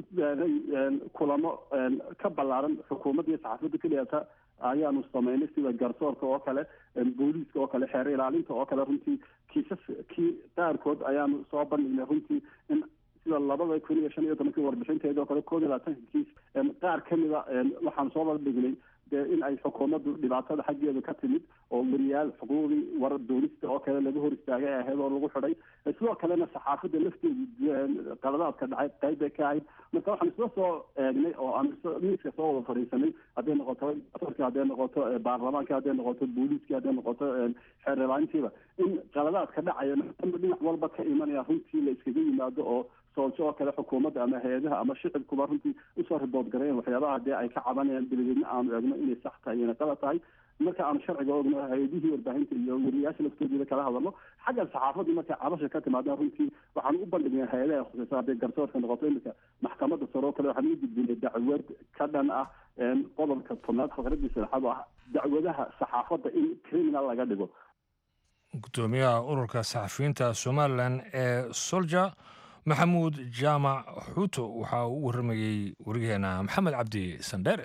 kulamo ka ballaaran xukuumadda iyo saxaafadda keliyata ayaanu samaynay sida garsoorka oo kale booliiska oo kale xeer ilaalinta oo kale runtii kiisaskii qaarkood ayaanu soo bandhignay runtii in sida labada kun iyo shan iyo tobankii warbixinteeda oo kale koob iyo labaatanka kiis qaar ka mida waxaanu soo bandhignay dee in ay xukuumaddu dhibaatada xaggeeda ka timid oo wariyaal xuquuqdii war doonista oo kale laga hor istaagay ahayd oo lagu xidhay sidoo kalena saxaafadda lafteedu qaladaadka dhacay qayb bay ka ahayd marka waxaan isla soo eegnay oo aan miiska soo wada fadhiisanay hadday noqoto asorka hadday noqoto baarlamaanka hadday noqoto booliiska hadday noqoto xeerlaantiiba in qaladaadka dhacaya dhinac walba ka imanaya runtii la iskaga yimaado oo soolsho oo kale xukuumadda ama hay-adaha ama shicibkuba runtii usoo ribood gareen waxyaabaha dee ay ka cabanayaan dabadeedna aanu eegno inay sax tahay iyona qalad tahay marka aanu sharciga ogno hay-adihii warbaahinta iyo weriyaasha laftoodida kala hadalno xagga saxaafadii markay cabasha ka timaadaan runtii waxaan u bandhignay hay-adaha khuseysa hadday garsoorka noqoto iminka maxkamadda sare oo kale waxaan u gudbinay dacwad ka dhan ah qodobka tobnaad faqradii saddexaad oo ah dacwadaha saxaafadda in criminal laga dhigo gudoomiyaha ururka saxafiyiinta somalilan ee solja maxamuud jaamac xuuto waxaa uu waramayey wariyaheena maxamed cabdi sandheere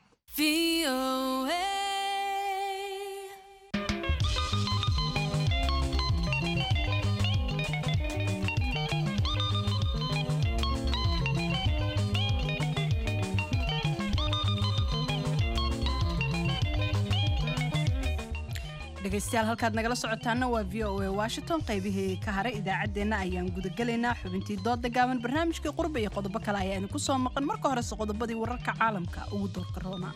dhegeystayaal halkaad nagala socotaana waa v o a washington qaybihii ka haray idaacaddeenna ayaan gudagelaynaa xubintii dooda gaaban barnaamijkii qurba iyo qodobo kale ayaa idinku soo maqan marka horese qodobadii wararka caalamka ugu doorka roona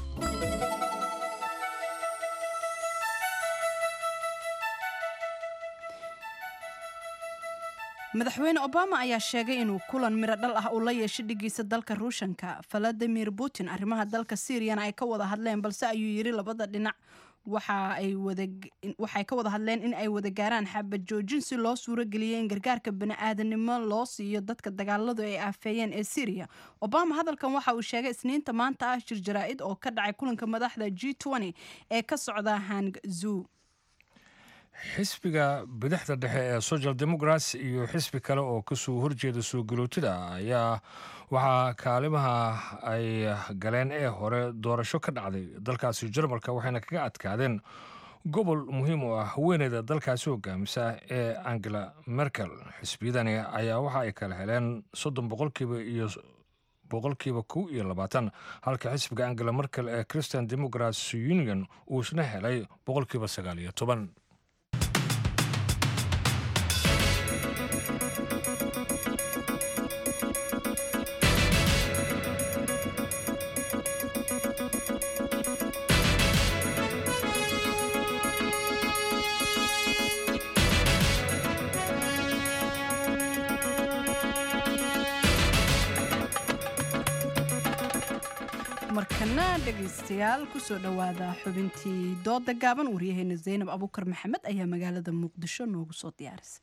madaxweyne obama ayaa sheegay inuu kulan miro dhal ah uu la yeeshay dhigiisa dalka ruushanka valadimir putin arrimaha dalka syriana ay ka wada hadleen balse ayuu yidhi labada dhinac waxay ka wada hadleen in ay wada gaaraan xabad joojin si loo suuro geliyay in gargaarka bani-aadanimo loo siiyo dadka dagaaladu ay aafeeyeen ee syriya obama hadalkan waxa uu sheegay isniinta maanta ah shir jaraa-id oo ka dhacay kulanka madaxda g ee ka socda hangzuu xisbiga bidixda dhexe ee social democrats iyo xisbi kale oo kasoo horjeeda soo galootida ayaa waxaa kaalimaha ay galeen ee hore doorasho ka dhacday dalkaasi jarmalka waxayna kaga adkaadeen gobol muhiim oo ah haweeneyda dalkaasi hogaamisa ee angela merkel xisbiyadani ayaa waxa ay kala heleen soddon boqolkiiba iyo boqolkiiba kow iyo labaatan halka xisbiga angela merkel ee christian democrats union uu isna helay boqolkiiba sagaal iyo toban markana dhegaystayaal kusoo dhowaada xubintii dooda gaaban waryaheena zaynab abuukar maxamed ayaa magaalada muqdisho noogu soo diyaarisay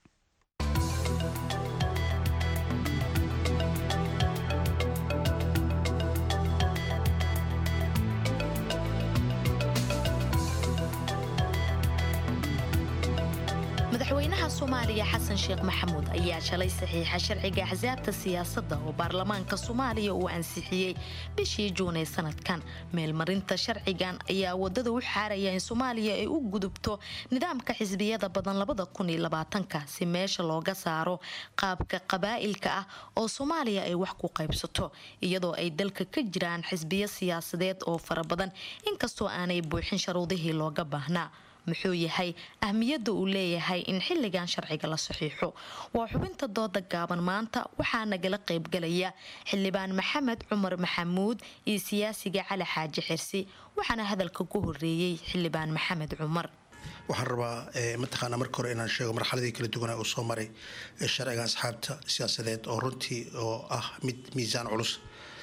madaxweynaha soomaaliya xasan sheekh maxamuud ayaa shalay saxiixa sharciga axsaabta siyaasadda oo baarlamaanka soomaaliya uu ansixiyey bishii juun ee sanadkan meelmarinta sharcigan ayaa wadada u xaaraya in soomaaliya ay u gudubto nidaamka xisbiyada badan labada kun iyo labaatanka si meesha looga saaro qaabka qabaa'ilka ah oo soomaaliya ay wax ku qaybsato iyadoo ay dalka ka jiraan xisbiyo siyaasadeed oo fara badan inkastoo aanay buuxin sharuudihii looga baahnaa muxuu yahay ahmiyadda uu leeyahay in xilligan sharciga la saxiixo waa xubinta dooda gaaban maanta waxaa nagala qaybgalaya xildhibaan maxamed cumar maxamuud iyo siyaasiga cali xaaji xirsi waxaana hadalka ku horeeyey xildhibaan maxamed cumar waxaan rabaa mataqaanaa marka hore inaan sheego marxaladii kala duwana uu soo maray sharciga asxaabta siyaasadeed oo runtii oo ah mid miisaan culus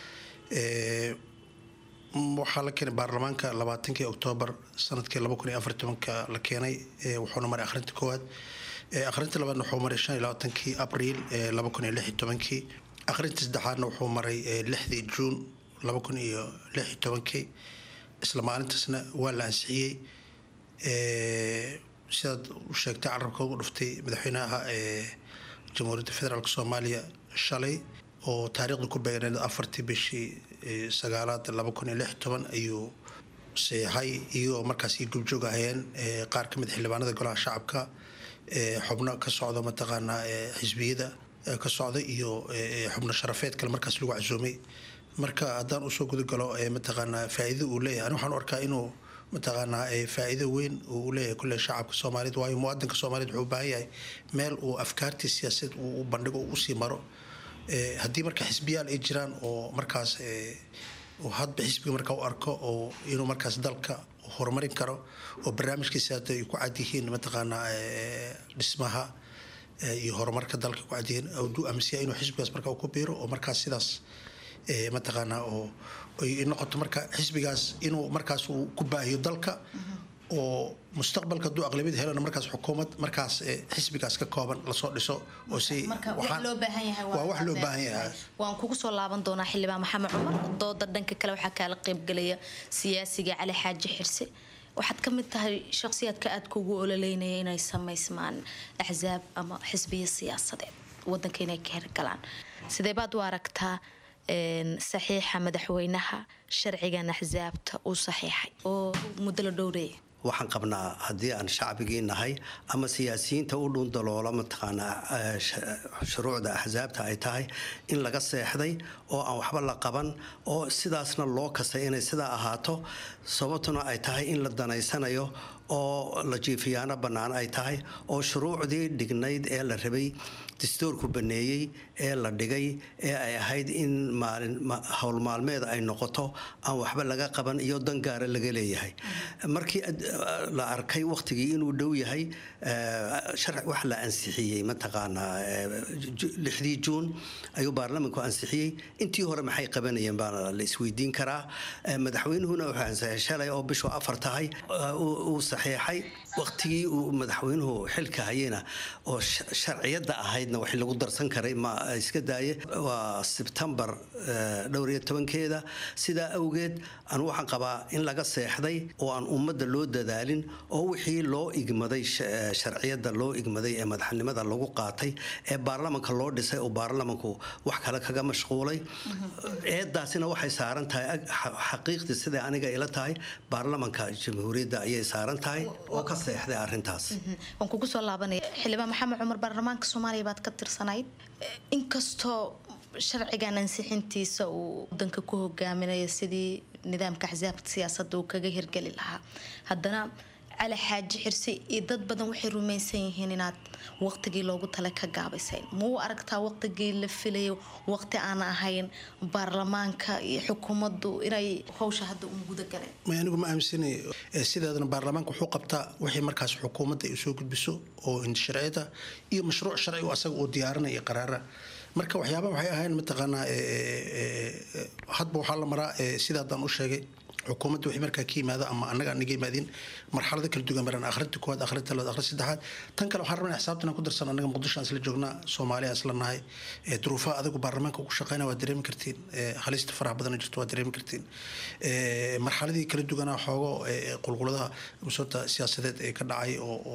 waxaa la keenay baarlamaanka labaatankii oktoobar sanadkii laba kun iyo afar tobanka la keenay wuxuuna maray akhrinta koowaad akhrinta labaadna wuxuu maray shan iyo labaatankii abriil laba kun iyo lix iyo tobankii akhrinta saddexaadna wuxuu maray lixdii juun laba kun iyo lix iyo tobankii isla maalintaasna waa la ansixiyey sidaad u sheegtay carabka ugu dhuftay madaxweynaha jamhuuriyadda federaalk soomaaliya shalay oo taariikhda ku beegneed afartii bishii sagaalaad laba kun iyo lix toban ayuu seexay iyagoo markaas io gubjoog ahayeen qaar ka mid xildhibaanada golaha shacabka xubno ka socda mataqaanaa xisbiyada ka socda iyo xubno sharafeed kale markaas lagu casuumay marka haddaan usoo gudagalo mataqaanaa faa'iida uu leeyahay ani waxaan u arkaa inuu mataqaanaa faa'iido weyn uu leeyahay kulle shacabka soomaaliyed waayo muwaadinka soomaaliyed wuxuu u baahan yahay meel uu afkaartii siyaasadeed uu u bandhigo uu usii maro haddii marka xisbiyaal ay jiraan oo markaas hadba xisbiga markaa u arko oo inuu markaas dalka horumarin karo oo barnaamijkiisa hadda ay ku cad yihiin mataqaanaa dhismaha iyo horumarka dalka ku cadiyeen du aaminsiya inuu xisbigaas marka ku biiro oo markaas sidaas mataqaanaa oo ay noqoto marka xisbigaas inuu markaas uu ku baahiyo dalka oo mustaqbalka hadduu aqlabiyad helana markaas xukuumad markaas xisbigaas ka kooban lasoo dhiso oo si waa wax loo baahan yahay waan kugu soo laaban doonaa xildhibaan maxamed cumar dooda dhanka kale waxaa kaala qaybgelaya siyaasiga cali xaaji xirse waxaad ka mid tahay shakhsiyaadka aadka ugu ololeynaya inay samaysmaan axsaab ama xisbiya siyaasadeed wadanka inay ka hergalaan sidee baad u aragtaa saxiixa madaxweynaha sharcigan axsaabta uu saxiixay oo muddo la dhowreeya waxaan qabnaa haddii aan shacbigii nahay ama siyaasiyiinta u dhuundaloola mataqaanaa shuruucda axsaabta ay tahay in laga seexday oo aan waxba la qaban oo sidaasna loo kastay inay sidaa ahaato sababtuna ay tahay in la danaysanayo oo la jiifiyaano bannaan ay tahay oo shuruucdii dhignayd ee la rabay dastuurku baneeyey ee la dhigay ee ay ahayd in maalin howlmaalmeed ay noqoto aan waxba laga qaban iyo dan gaara laga leeyahay markii la arkay wakhtigii inuu dhow yahay wax la ansixiyey mataqaanaa lixdii juun ayuu baarlamanku ansixiyey intii hore maxay qabanayeen baana la isweydiin karaa madaxweynuhuna wuxuu ansixiyay shalay oo bishu afar tahay uu saxiixay wakhtigii uu madaxweynuhu xilka hayena oo sharciyadda ahaydna wax lagu darsan karay ma iska daaye waa sebtembar dhowr iyo tobankeeda sidaa awgeed anu waxaan qabaa in laga seexday oo aan ummadda loo dadaalin oo wixii loo igmaday sharciyadda loo igmaday ee madaxnimada lagu qaatay ee baarlamanka loo dhisay oo baarlamanku wax kale kaga mashquulay eedaasina waxay saaran tahay xaqiiqdii siday aniga ila tahay baarlamanka jamhuuriyadda ayay saaran tahay oo ka seexday arintaas waan kugu soo laabanaya xildhibaan maxamed cumar baarlamaanka soomaaliya baad ka tirsanayd inkastoo sharcigan ansixintiisa uu wadanka ku hogaaminayo sidii nidaamka axsaabta siyaasadda uu kaga hirgeli lahaa haddana cali xaaji xirse iyo dad badan waxay rumaysan yihiin inaad waqtigii loogu tala ka gaabisayn ma u aragtaa waqtigii la filayo waqti aan ahayn baarlamaanka iyo xukuumaddu inay howsha hadda un guda galeen anigu ma aaminsanay sideedana baarlamaanka wuxuu qabtaa wixii markaas xukuumadda ay soo gudbiso oo sharciyada iyo mashruuc sharci asaga uu diyaarinaya iyo qaraara marka waxyaabaha waxay ahayn mataqaanaa hadba waxaa la maraa sida haddaan u sheegay xukuumadda wixii markaa ka yimaada ama annaga anaga yimaadin marxalada kala duwan maraan akhrinta koowaad akhrinta labaad akhrinta saddexaad tan kale waxaan rabnaa xisaabtan ku darsan annaga muqdisho aan isla joognaa soomaaliya isla nahay duruufaha adigu baarlamaanka ugu shaqeyna waa dareemi kartiin halista faraha badan jirto waa dareemi kartiin marxaladii kala duwanaa xoogo qulquladaha musoota siyaasadeed ee ka dhacay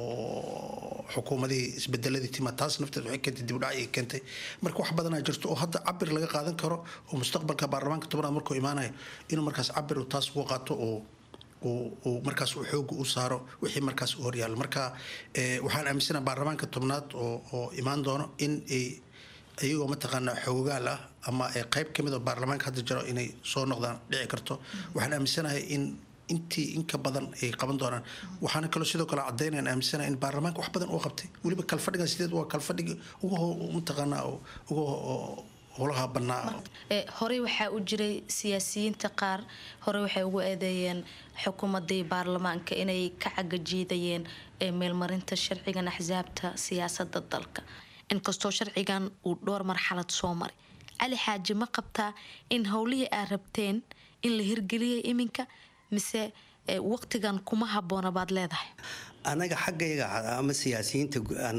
oo xukuumadihii isbedeladii tima taas nafteed waxay keentay dib u dhac ay keentay marka wax badanaa jirto oo hadda cabir laga qaadan karo oo mustaqbalka baarlamaanka tobanaad markuu imaanayo inuu markaas cabir taas ugu qaato oo uu markaas uu xooga u saaro wixii markaas u horyaalla marka waxaan aaminsanaha baarlamaanka tobnaad oo imaan doono in ay iyagoo mataqaanaa xoogaal ah ama qayb ka mid oo baarlamaanka hadda jiro inay soo noqdaan dhici karto waxaan aaminsanahay in intii inka badan ay qaban doonaan waxaana kaloo sidoo kale caddaynayaan aaminsanahay in baarlamaanka wax badan uu qabtay weliba kalfadhigan sideed waa kalfadhigi ugu mataqaanaa ugu howlaha bannaa horey waxaa u jiray siyaasiyiinta qaar horey waxay ugu eedeeyeen xukuumadii baarlamaanka inay ka cagajiidayeen meelmarinta sharcigan axsaabta siyaasada dalka inkastoo sharcigan uu dhowr marxalad soo maray cali xaaji ma qabtaa in howlihii aad rabteen in la hirgeliyay iminka mise waqtigan kuma habboona baad leedahay anaga xaggayga ama siyaasiyiinta aan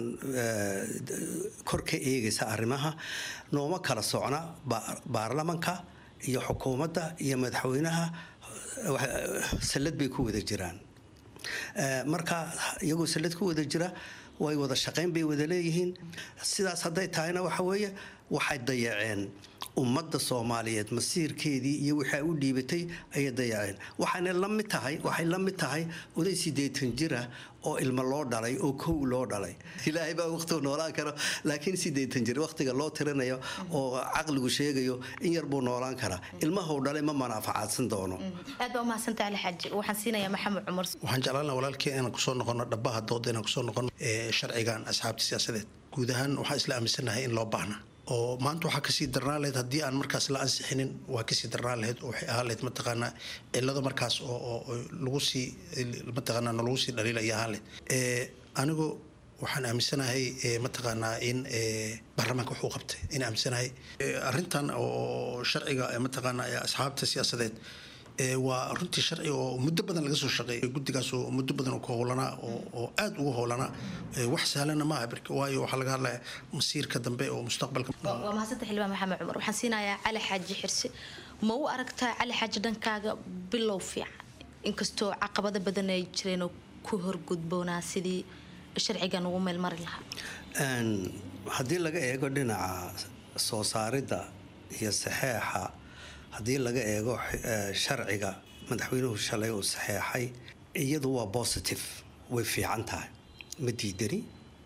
kor ka eegaysa arrimaha nooma kala socna baarlamanka iyo xukuumadda iyo madaxweynaha sallad bay ku wada jiraan marka iyagoo sallad ku wada jira way wada shaqayn bay wada leeyihiin sidaas hadday tahayna waxa weeye waxay dayaceen ummadda soomaaliyeed masiirkeedii iyo wixii ay u dhiibatay ayay dayaceen waxayna la mid tahay waxay la mid tahay oday sideetan jira oo ilmo loo dhalay oo kow loo dhalay ilaahay baa waqtigu noolaan karo laakiin sideetan jir waqtiga loo tirinayo oo caqligu sheegayo in yar buu noolaan karaa ilmahuu dhalay ma manaafacaadsan doono aad baa umahadsantaha ali xaaji waxaan siinayaa maxamed cumar waxaan jeclaan lahaa walaalkii inaan kusoo noqono dhabaha dooda inaan kusoo noqono sharcigan asxaabta siyaasadeed guud ahaan waxaan isla aaminsanahay in loo baahna oo maanta waxaa kasii darnaan lahayd haddii aan markaas la ansixinin waa kasii darnaan lahayd oo waxay ahaan lahayd mataqaanaa cilado markaas oo lagu sii mataqaanaa nalagu sii dhaliilaya ahaan lahayd anigu waxaan aaminsanahay mataqaanaa in baarlamaanka wuxuu qabtay in aaminsanahay arrintan oo sharciga mataqaanaa asxaabta siyaasadeed waa runtii sharci oo muddo badan laga soo shaqeeyay guddigaas oo muddo badan ku howlanaa oo aada ugu howlanaa wax sahlana maaha waayo waxaa laga hadlaya masiirka dambe oo mustaqbalka waa mahadsantahay xildhibaan maxamed cumar waxaan siinayaa cali xaaji xirse ma u aragtaa cali xaaji dhankaaga bilow fiican inkastoo caqabado badan ay jireenoo ku horgudboonaa sidii sharcigan ugu meelmari lahaa haddii laga eego dhinaca soo saaridda iyo saxeexa haddii laga eego sharciga madaxweynuhu shalay uu saxeexay iyadu waa positive way fiican tahay ma diidani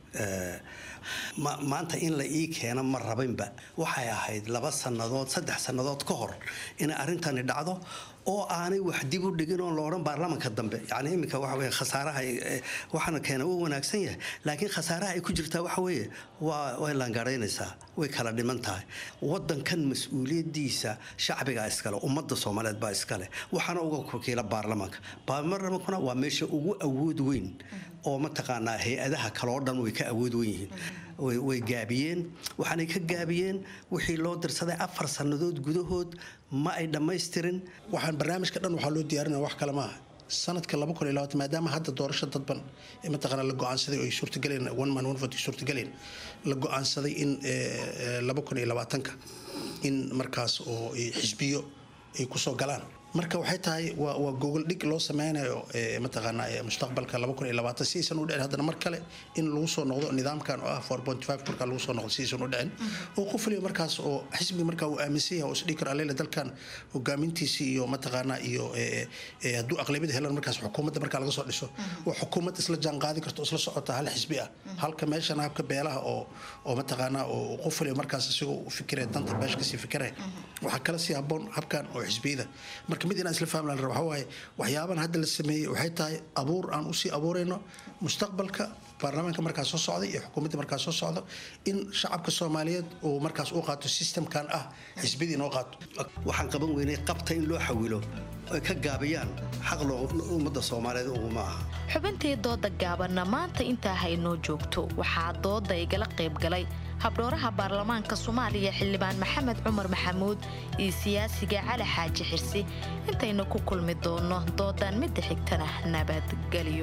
maanta in la ii keeno ma rabinba waxay ahayd laba sannadood saddex sannadood ka hor inay arrintani dhacdo oo aanay wax dib u dhigin oon la odhan baarlamanka dambe yacni iminka waxa weye khasaaraha waxaana keena uu wanaagsan yahay laakiin khasaaraha ay ku jirtaa waxa weeye waa way laangaraynaysaa way kala dhiman tahay waddankan mas-uuliyaddiisa shacbigaa iskale ummadda soomaaliyeed baa iskale waxaana uga wakiila baarlamanka baarlamankuna waa meesha ugu awood weyn oo mataqaanaa hay-adaha kaloo dhan way ka awood wen yihiin way gaabiyeen waxaanay ka gaabiyeen wixii loo dirsaday afar sannadood gudahood ma ay dhammaystirin waxaan barnaamijka dhan waxaa loo diyaarinaya wax kale maaha sanadka laba kun iyo labaatan maadaama hadda doorasho dadban mataqaana la go-aansaday oo ay suurtagaleen one man one vote ay suurtagaleen la go-aansaday in laba kun iyo labaatanka in markaas oo xisbiyo ay kusoo galaan marka waxay tahay waa gogol dhig loo sameynayo mataqaana mustaqbalka laba kun iyo labaatan si aysan u dhicin haddana mar kale in lagu soo noqdo nidaamkan oo ah four point five markaa lagu soo noqdo si aysan u dhicin oo qof waliba markaas oo xisbi markaa uu aaminsan yahay oo isdhigi karo alele dalkan hogaamintiisi iyo mataqaana iyo hadduu aqlabiyada helan markaas xukuumadda markaa laga soo dhiso oo xukuumad isla jaan qaadi karto isla socota hal xisbi ah halka meeshan habka beelaha oo oo mataqaana oo qof waliba markaas isagoo u fikiraya danta beesha kasii fikiraya waxaa kala sii haboon habkan oo xisbiyada marka mid inaan isla fahmlaan raba waxaa waaye waxyaabahan hadda la sameeyey waxay tahay abuur aan usii abuurayno mustaqbalka baarlamaanka markaas soo socday iyo xukuumadda markaas soo socdo in shacabka soomaaliyeed uu markaas u qaato systemkan ah xisbidii inoo qaato waxaan qaban weynay qabta in loo xawilo ay ka gaabiyaan xaq ummadda soomaaliyeed uguma aha xubintii dooda gaabanna maanta intaa haynoo joogto waxaa dooda igala qayb galay habdhooraha baarlamaanka soomaaliya xildhibaan maxamed cumar maxamuud iyo siyaasiga cali xaaji xirsi intaynu ku kulmi doonno doodan midda xigtana nabadgelyo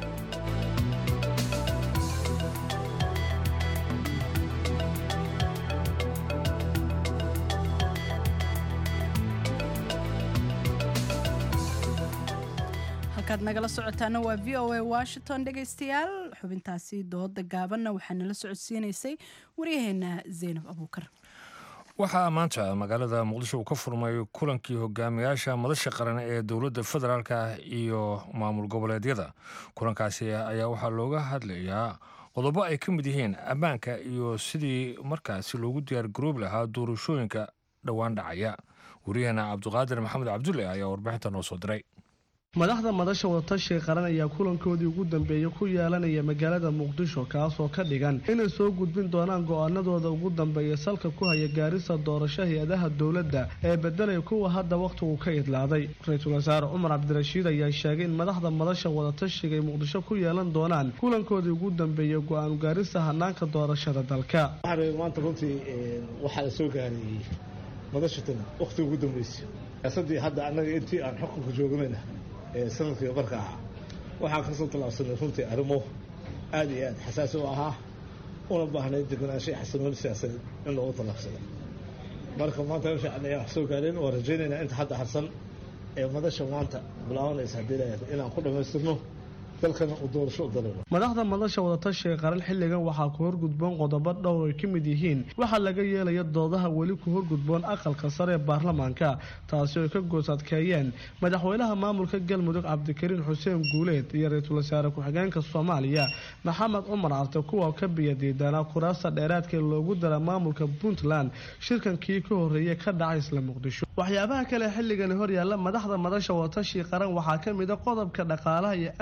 halkaad nagala socotaana waa v o a washington dhegaystayaal xubintaasi dooda gaabanna waxaa nala socodsiinaysay waryaheena zaynab abuukar waxaa maanta magaalada muqdisho uu ka furmay kulankii hogaamiyaasha madasha qaran ee dowladda federaalka iyo maamul goboleedyada kulankaasi ayaa waxaa looga hadlayaa qodobo ay ka mid yihiin ammaanka iyo sidii markaasi loogu diyaar garoobi lahaa doorashooyinka dhowaan dhacaya waryaheena cabdiqaadir maxamed cabdulle ayaa warbixinta noo soo diray madaxda madasha wadatashiga qaran ayaa kulankoodii ugu dambeeyey ku yeelanaya magaalada muqdisho kaasoo ka dhigan inay soo gudbin doonaan go-aanadooda ugu dambeeya salka ku haya gaarisa doorasho hay-adaha dowladda ee bedelaya kuwa hadda wakhtigu ka idlaaday ra-iisul wasaare cumar cabdirashiid ayaa sheegay in madaxda madasha wadatashiga ay muqdisho ku yeelan doonaan kulankoodii ugu dambeeyey go-aan gaarisa hanaanka doorashada dalka maanta runtii waxaa la soo gaarayey madashatan wakhtiga ugu dambeysay siyaasadii hadda annaga intii aan xukunka joognayna sanadkii qarka ahaa waxaan kasoo tallaabsanay runtii arrimo aada iyo aad xasaasi u ahaa una baahnay deganaanshay xasanooni siyaasadeed in loogu tallaabsado marka maanta fiican ayaan wax soo gaareen waan rajaynaynaa inta hadda harsan ee madasha maanta bilaabanaysa haddii layahay inaan ku dhammaystirno dalkana uu doorasho u dalano madaxda madasha wadatashiga qaran xilligan waxaa ku horgudboon qodobo dhowr ay ka mid yihiin waxaa laga yeelaya doodaha weli ku horgudboon aqalka sare ee baarlamaanka taasi oo ay ka goos adkeeyeen madaxweynaha maamulka galmudug cabdikariin xuseen guuleed iyo ra-iisul wasaare ku-xigeenka soomaaliya maxamed cumar carte kuwa ka biyadiidanaa kuraasta dheeraadka ee loogu dara maamulka puntland shirkankii ka horreeyay ka dhacay isla muqdisho waxyaabaha kale xilligani horyaalla madaxda madasha wadatashiga qaran waxaa ka mid a qodobka dhaqaalaha iyo amniga ku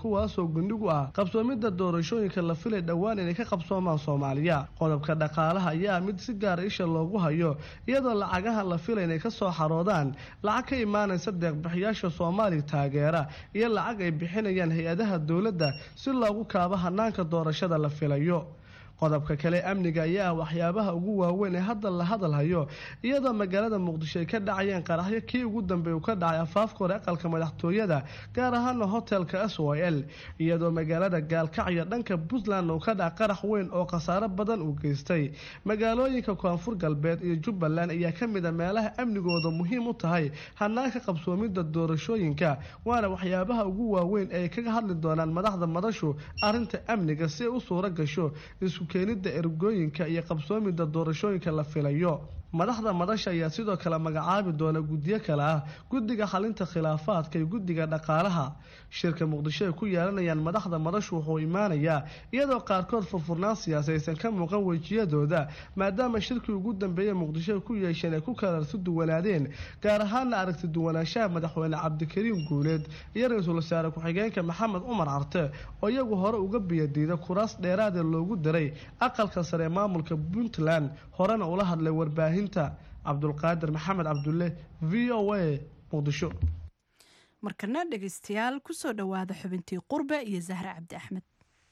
kuwaasoo gundhig u ah qabsoomidda doorashooyinka la filay dhowaan inay ka qabsoomaan soomaaliya qodobka dhaqaalaha ayaa mid si gaara isha loogu hayo iyadoo lacagaha la filay inay ka soo xaroodaan lacag ka imaanaysa deeqbixiyaasha soomaaliya taageera iyo lacag ay bixinayaan hay-adaha dowladda si loogu kaabo hanaanka doorashada la filayo qodobka kale amniga ayaa ah waxyaabaha ugu waaweyn ee hadda la hadal hayo iyadoo magaalada muqdisho ay ka dhacayeen qaraxyo kii ugu dambeey uu ka dhacay afaafka hore aqalka madaxtooyada gaar ahaana hotelka s o l iyadoo magaalada gaalkacyo dhanka puntland uu ka dhaca qarax weyn oo khasaaro badan uu geystay magaalooyinka koonfur galbeed iyo jubbaland ayaa ka mid a meelaha amnigooda muhiim u tahay hanaanka qabsoomidda doorashooyinka waana waxyaabaha ugu waaweyn ee ay kaga hadli doonaan madaxda madashu arrinta amniga si ay u suuro gasho isku keenidda ergooyinka iyo qabsoomidda doorashooyinka la filayo madaxda madasha ayaa sidoo kale magacaabi doona guddiyo kale ah guddiga xalinta khilaafaadka iyo guddiga dhaqaalaha shirka muqdisho ay ku yeelanayaan madaxda madashu wuxuu imaanayaa iyadoo qaarkood furfurnaan siyaasi aysan ka muuqan wejiyadooda maadaama shirkii ugu dambeeyey muqdisho ay ku yeesheen ay ku kalarsi duwanaadeen gaar ahaana aragti duwanaanshaha madaxweyne cabdikariim guuleed iyo ra-iisul wasaare ku-xigeenka maxamed cumar carte oo iyagu hore uga biyadiida kuraas dheeraadee loogu diray aqalka sare ee maamulka puntland horena ula hadlay warbaahinta cabdulqaadir maxamed cabdulle v o a muqdisho markana dhegaystayaal kusoo dhowaada xubintii qurbe iyo zahre cabdi axmed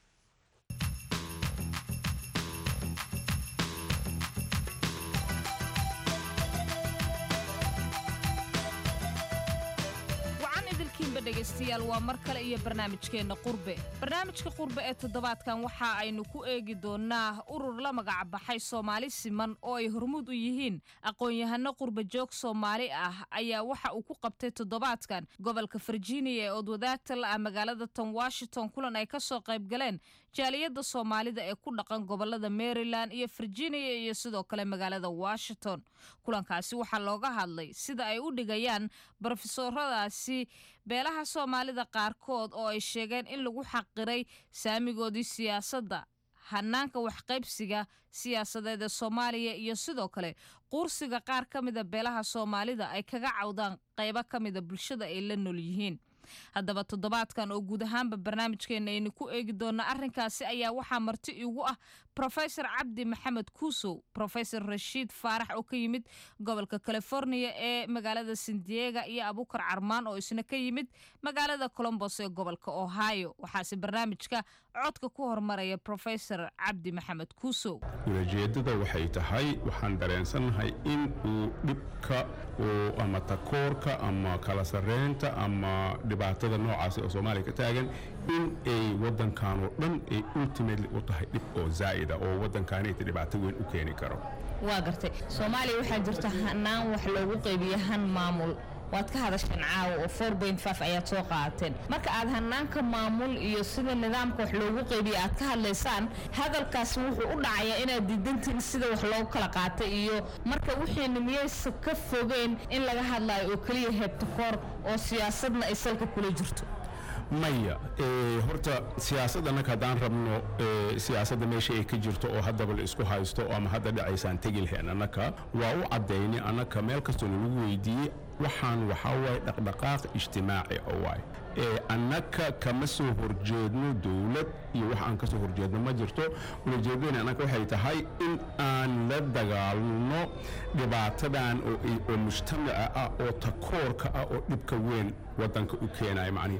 dhegaystayaal waa mar kale iyo barnaamijkeenna qurbe barnaamijka qurbe ee toddobaadkan waxa aynu ku eegi doonnaa urur la magacbaxay soomaali siman oo ay hormuud u yihiin aqoon-yahano qurba joog soomaali ah ayaa waxa uu ku qabtay toddobaadkan gobolka virginia ee odwadaagta la ah magaalada ton washington kulan ay ka soo qayb galeen jaaliyadda soomaalida ee ku dhaqan gobolada maryland iyo virginia iyo sidoo kale magaalada washington kulankaasi waxaa looga hadlay sida ay u dhigayaan brofesoradaasi beelaha soomaalida qaarkood oo ay sheegeen in lagu xaqiray saamigoodii siyaasadda hanaanka waxqaybsiga siyaasadeed ee soomaaliya iyo sidoo kale quursiga qaar ka mida beelaha soomaalida ay kaga cawdaan qaybo ka mida bulshada ay la nool yihiin haddaba toddobaadkan oo guud ahaanba barnaamijkeena aynu ku eegi doona arrinkaasi ayaa waxaa marti igu ah rofesor cabdi maxamed kuusow rofesor rashiid faarax oo ka yimid gobolka california ee magaalada sandiega iyo abukar carmaan oo isna ka yimid magaalada colombos ee gobolka ohio waxaase barnaamijka codka ku hormaraya rofesor cabdi maxamed kuusow ulajeedada waxay tahay waxaan dareensannahay in uu dhibka ama takoorka ama kala sareynta ama dhibaatada noocaasi oo soomaaliya ka taagan in ay wadankan oo dhan ay ultimately u tahay dhib oo zaa'ida oo wadankaanayta dhibaato weyn u keeni karo waa gartay soomaaliya waxaa jirta hanaan wax loogu qaybiyo han maamul waad ka hadasheen caawa oo ayaad soo qaateen marka aad hanaanka maamul iyo sida nidaamka wax loogu qaybiya aad ka hadlaysaan hadalkaasi wuxuu u dhacayaa inaad diidantiin sida wax loogu kala qaatay iyo marka wixiina miyaysa ka fogeen in laga hadlayo oo keliya heebtakoor oo siyaasadna ay salka kula jirto maya horta siyaasad annaka haddaan rabno siyaasadda meesha ay ka jirto oo haddaba la isku haysto ama hadda dhacaysaan tegi lahayn annaka waa u caddaynay annaka meel kastoo nalagu weydiiyey waxaan waxaa waaye dhaqdhaqaaq ijtimaaci oo waay annaka kama soo horjeedno dowlad iyo wax aan ka soo horjeedno ma jirto ulajeedadeen annaka waxay tahay in aan la dagaalno dhibaatadan oo mujtamaca ah oo takoorka ah oo dhibka weyn wadanka u keenaya macnihi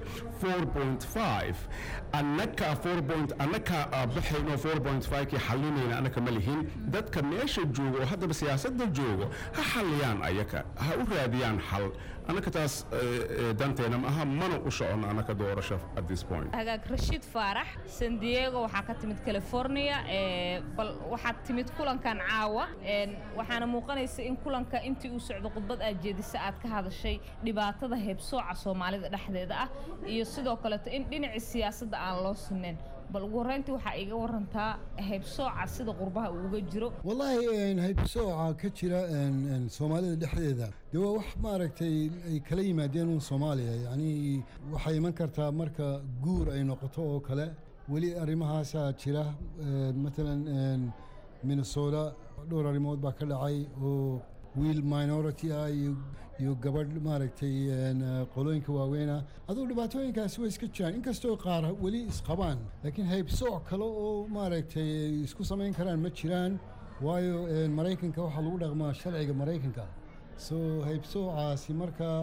annaka annaka baxayno kii xalinayna annaka ma lihin dadka meesha jooga oo haddaba siyaasadda joogo ha xalliyaan ayaka ha u raadiyaan xal annaka taas danteena ma aha mana u socono annaka doorasho at this point hagaag rashiid faarax san diego waxaa ka timid california bal waxaad timid kulankan caawa waxaana muuqanaysa in kulanka intii uu socdo khudbad aad jeedisa aad ka hadashay dhibaatada heebsooca soomaalida dhexdeeda ah iyo sidoo kaleeto in dhinacii siyaasadda aan loo sinayn bal ugu horreyntii waxaa iga warantaa haybsooca sida qurbaha uu uga jiro wallaahi haybsooca ka jira soomaalida dhexdeeda dee waa wax maaragtay ay kala yimaadeen uun soomaaliya yacnii waxay iman kartaa marka guur ay noqoto oo kale weli arrimahaasaa jira matalan minnesota dhowr arrimood baa ka dhacay oo wiil minority ah iyo iyo gabadh maaragtay een, eh, qolooyinka waaweynah aduu dhibaatooyinkaasi way iska jiraan inkastoo qaar weli isqabaan laakiin haybsooc kale oo maaragtay ay isku samayn karaan ma jiraan waayo een, maraykanka waxaa lagu dhaqmaa sharciga maraykanka so haybsoocaasi markaa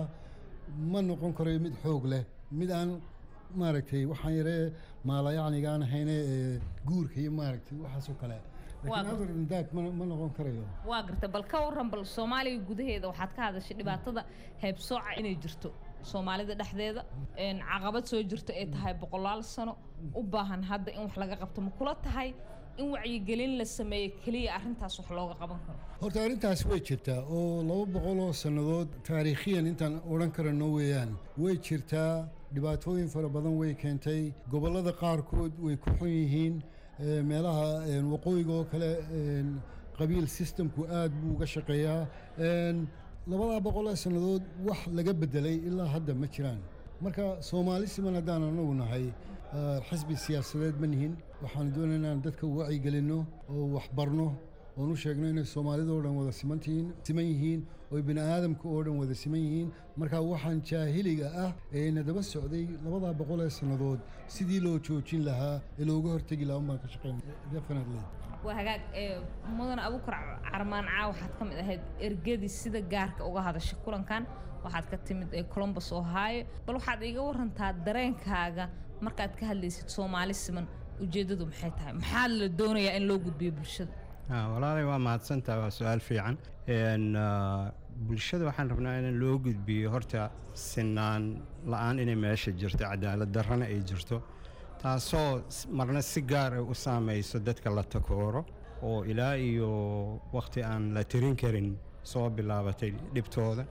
ma noqon karayo mid xoog leh mid aan maaragtay waxaan yaree maalayacniga aan ahayne ee guurka iyo maaragtay waxaasoo kale Waa laakiin other than that ma ma noqon karayo waa garta bal ka waran bal soomaaliya gudaheeda waxaad ka hadashay dhibaatada heybsooca inay jirto soomaalida dhexdeeda een, caqabad soo jirto ay tahay boqolaal sano u baahan hadda in wax laga qabto ma kula tahay in wacyigelin la sameeyo keliya arrintaas wax looga qaban karo horta arrintaasi way jirtaa oo laba boqol oo sannadood taariikhiyan intaan odhan karano weeyaan way jirtaa dhibaatooyin fara badan way keentay gobollada qaarkood way ku xun yihiin ee, meelaha een, waqooyiga oo kale een, qabiil systemku aad buu uga shaqeeyaa een, labadaa boqol oo sannadood wax laga bedelay ilaa hadda ma jiraan marka soomaali siman haddaan anagu nahay ah, xisbi siyaasadeed ma nihin waxaan doonayna inaan dadka wacyigelinno oo waxbarno oon u sheegno inay soomaalida oo dhan wada simantihiin siman yihiin oo bini aadamka oo dhan wada siman yihiin marka waxaan jaahiliga ah ee na daba socday labadaa boqol ee sannadood sidii loo joojin lahaa ee looga hortegi lahaa unbaan ka shaqeyn definitely waa hagaag ee mudan abukar carmaan caa waxaad ka mid ahayd ergadii sida gaarka uga hadashay kulankan waxaad ka timid ee columbus ohio bal waxaad iiga warantaa dareenkaaga markaad ka hadlaysid soomaali siman ujeeddadu maxay tahay maxaa la doonayaa in loo gudbiyo bulshada Ah, walaalay waa mahadsantaha waa su-aal fiican Een, ah, bulshada waxaan rabnaa in loo gudbiyo horta sinaan la-aan inay meesha jirto cadaalad darrana ay jirto taasoo s- marna si gaar ah u saamayso dadka la takooro oo ilaa iyo wakhti aan la tirin karin soo bilaabatay dhibtooda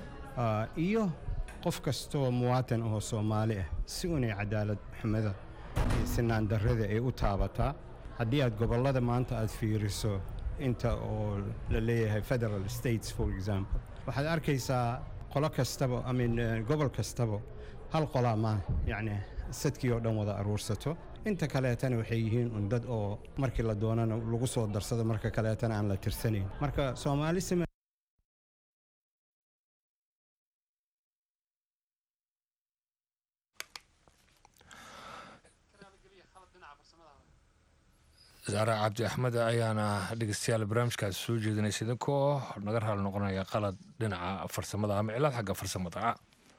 Ah, iyo qof kastoo muwaatan ahoo soomaali ah si unay cadaalad xumada iyo sinaan darrada ay u taabataa haddii aad gobollada maanta aad fiiriso inta oo la leeyahay federal states for example waxaad arkaysaa qolo kastaba I mean, eh, gobol kastaba hal qolaa maa yacni sadkii oo dhan wada aruursato inta kaleetana waxay yihiin un dad oo markii la doonana lagu soo darsado marka kaleetana aan la tirsanayn marka soomaali sima saare cabdi axmed ayaana dhegeystayaal barnaamijkaasi soo jeedinaysa idinkoo naga raali noqonaya qalad dhinaca farsamada ama cilad xagga farsamada ah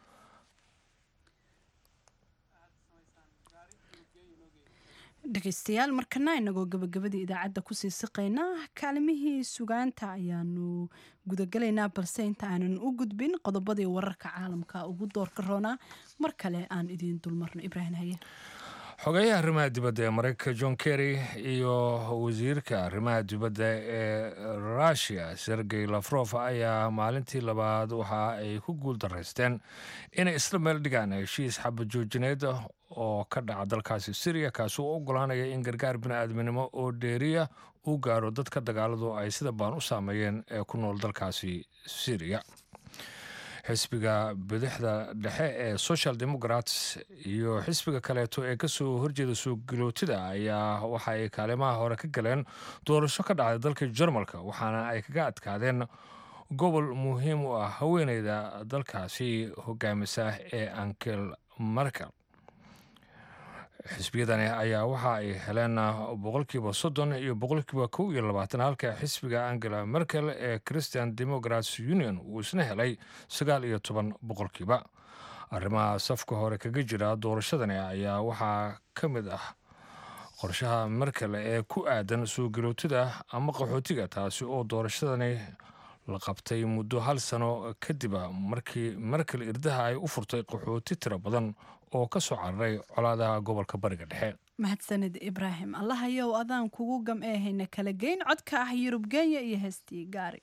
dhegaystayaal markana inagoo gabagabadii idaacadda kusii siqaynaa kaalimihii sugaanta ayaanu gudagalaynaa balse inta aanan u gudbin qodobadii wararka caalamka ugu doorka roonaa mar kale aan idiin dulmarno ibraahim haye xogeyaha arrimaha dibadda ee maraykanka john kerry iyo wasiirka arrimaha dibadda ee rusia sergey lafrof ayaa maalintii labaad waxa ay ku guul daraysteen inay isla meel dhigaan heshiis xabadjoojineed oo ka dhaca dalkaasi syriya kaasi oo ogolaanaya in gargaar bini'aadminimo oo dheeriya uu gaaro dadka dagaaladu ay sida baan u saameeyeen ee ku nool dalkaasi syriya xisbiga bidixda dhexe ee social democrats iyo xisbiga kaleeto ee kasoo horjeeda soo gilootida ayaa waxa ay kaalimaha hore ka galeen doorasho ka dhacday dalka jarmalka waxaana ay kaga adkaadeen gobol muhiim u ah haweeneyda dalkaasi hogaamisa ee ankel markel xisbiyadani ayaa waxa ay heleen boqolkiiba soddon iyo boqolkiiba kow iyo labaatan halka xisbiga angela merkel ee christian democrats union uu isna helay sagaal iyo toban boqolkiiba arrimaha safka hore kaga jira doorashadani ayaa waxaa ka mid ah qorshaha merkel ee ku aadan soo garootida ama qaxootiga taasi oo doorashadani la qabtay muddo hal sano kadiba markii merkel irdaha ay u furtay qaxooti tiro badan oo ka soo cararay colaadaha gobolka bariga dhexe mahadsanid ibraahim allahayow adaan kugu gam eehayna kala geyn codka ah yurub kenya iyo heestii gaari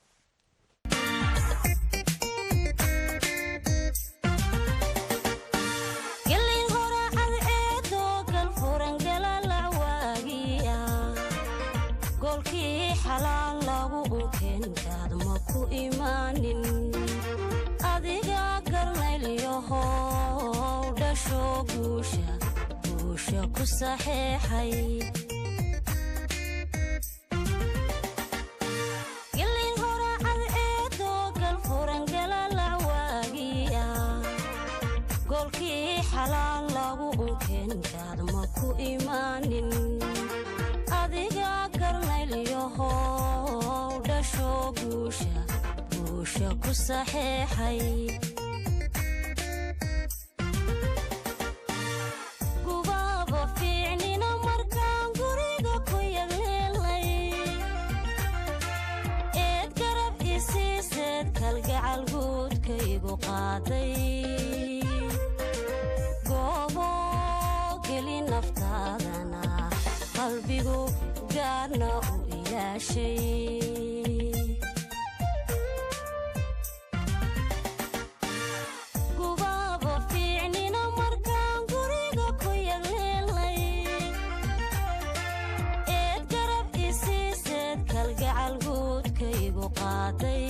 golkii xalaal lagu unkeenkaad ma ku imaanin adiga garnaylyahow dhasho guusha guusha ku saxeexay gilin horacad eedoo xalaal lagu unkenkaad ma ku imaanin adiga garnaylyahow dhasho guusha guusha ku saxeexay gubaaba fiicnina markaan guriga ku yagleelay eed garab isiiseed kalgacal guudkaygu qaaday goobo geli naftaadana qalbigu gaarna u ilaashay gubaaba fiicnina markaan guriga ku yagleelay eed garab isiiseed kalgacal guudkaygu qaaday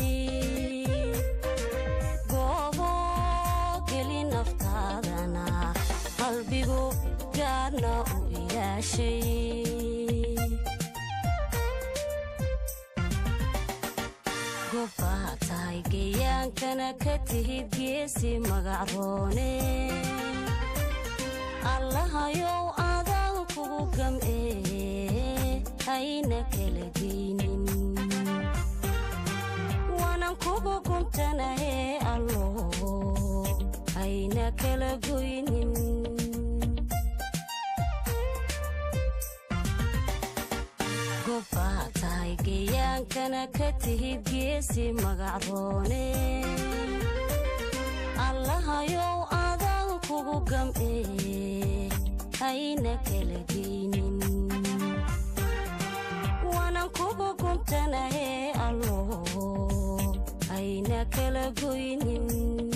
goobo geli naftaadana qalbigu gaarna u ilaashay gobbaa tahay geyaankana ka tihid geesi magacroone allahayow adaan kugu gam'ee hayna kala geynin waanan kugu guntanahee allo hayna kala goynin gobbaa tahay geyaankana ka tihid geesi magacroone allahayow adaan kugu gam'ee hayna kala geynin waanan kugu guntanahee allo hayna kala goynin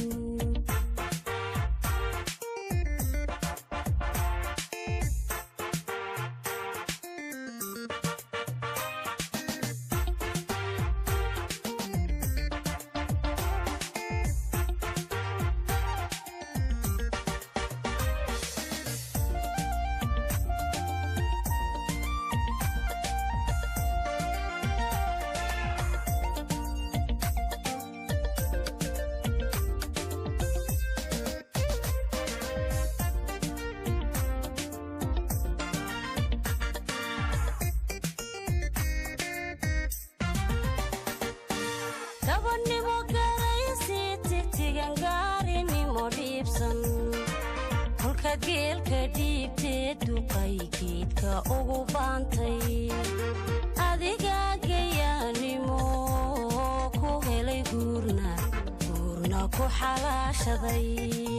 gabadhnimo garaysi tigtigan gaarinimo dhiibsan kolkaad geelka dhiibtee duqay geedka ugu baantay adiga gayaanimo ku helay guurna guurna ku xalaashaday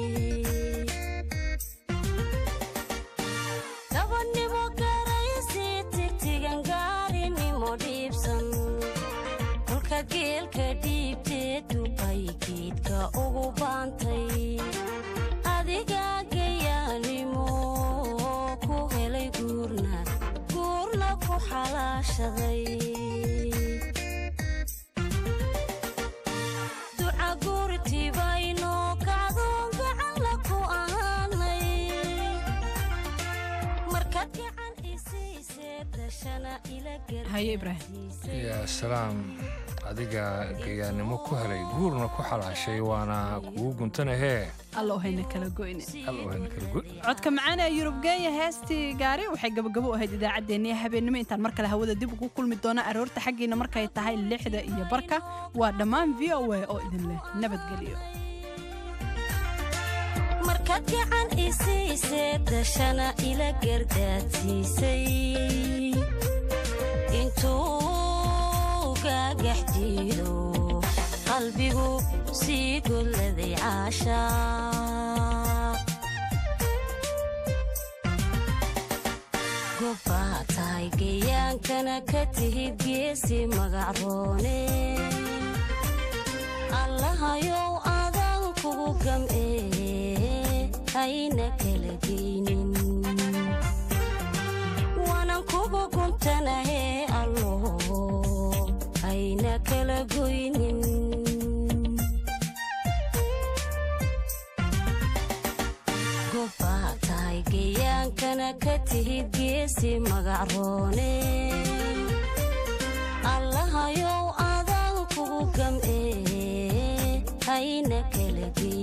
gabadhnimo garaysi tigtigan gaarinimo dhiibsan kolka geelka dhiibtee duqay geedka ugu baantay adiga gayaanimo ku helay guurna guurna ku xalaashaday duca guurtibaynoo kacdoon gacanla ku ahaanay markaad gacan isiisee dashana ila haye ibraahim yaa salaam adiga gayaannimo ku helay guurna ku xalaashay waana kugu guntanahee allow hayna kala goyne allow hayna kala goy codka macaan ee yurub geenya heestii gaari waxay gabagabo u ahayd idaacaddeenniya habeennimo intaan mar kale hawada dib ugu kulmi doona aroorta xaggiina markay tahay lixda iyo barka waa dhammaan v o a oo idin leh nabadgelyo markaad gacan isiisee dashana ila gardaadsiisay intuu gaagax jiido qalbigu sii golladay caashaa gobbaa tahay geyaankana ka tihid geesi magacroone allahayow adaan kugu gam'ee hayna kala geynin waanan kugu guntanahee allo hayna kala goynin gobbaa tahay geyaankana ka tihid geesi magacroone allahayow adaan kugu gam'ee hayna kala geynin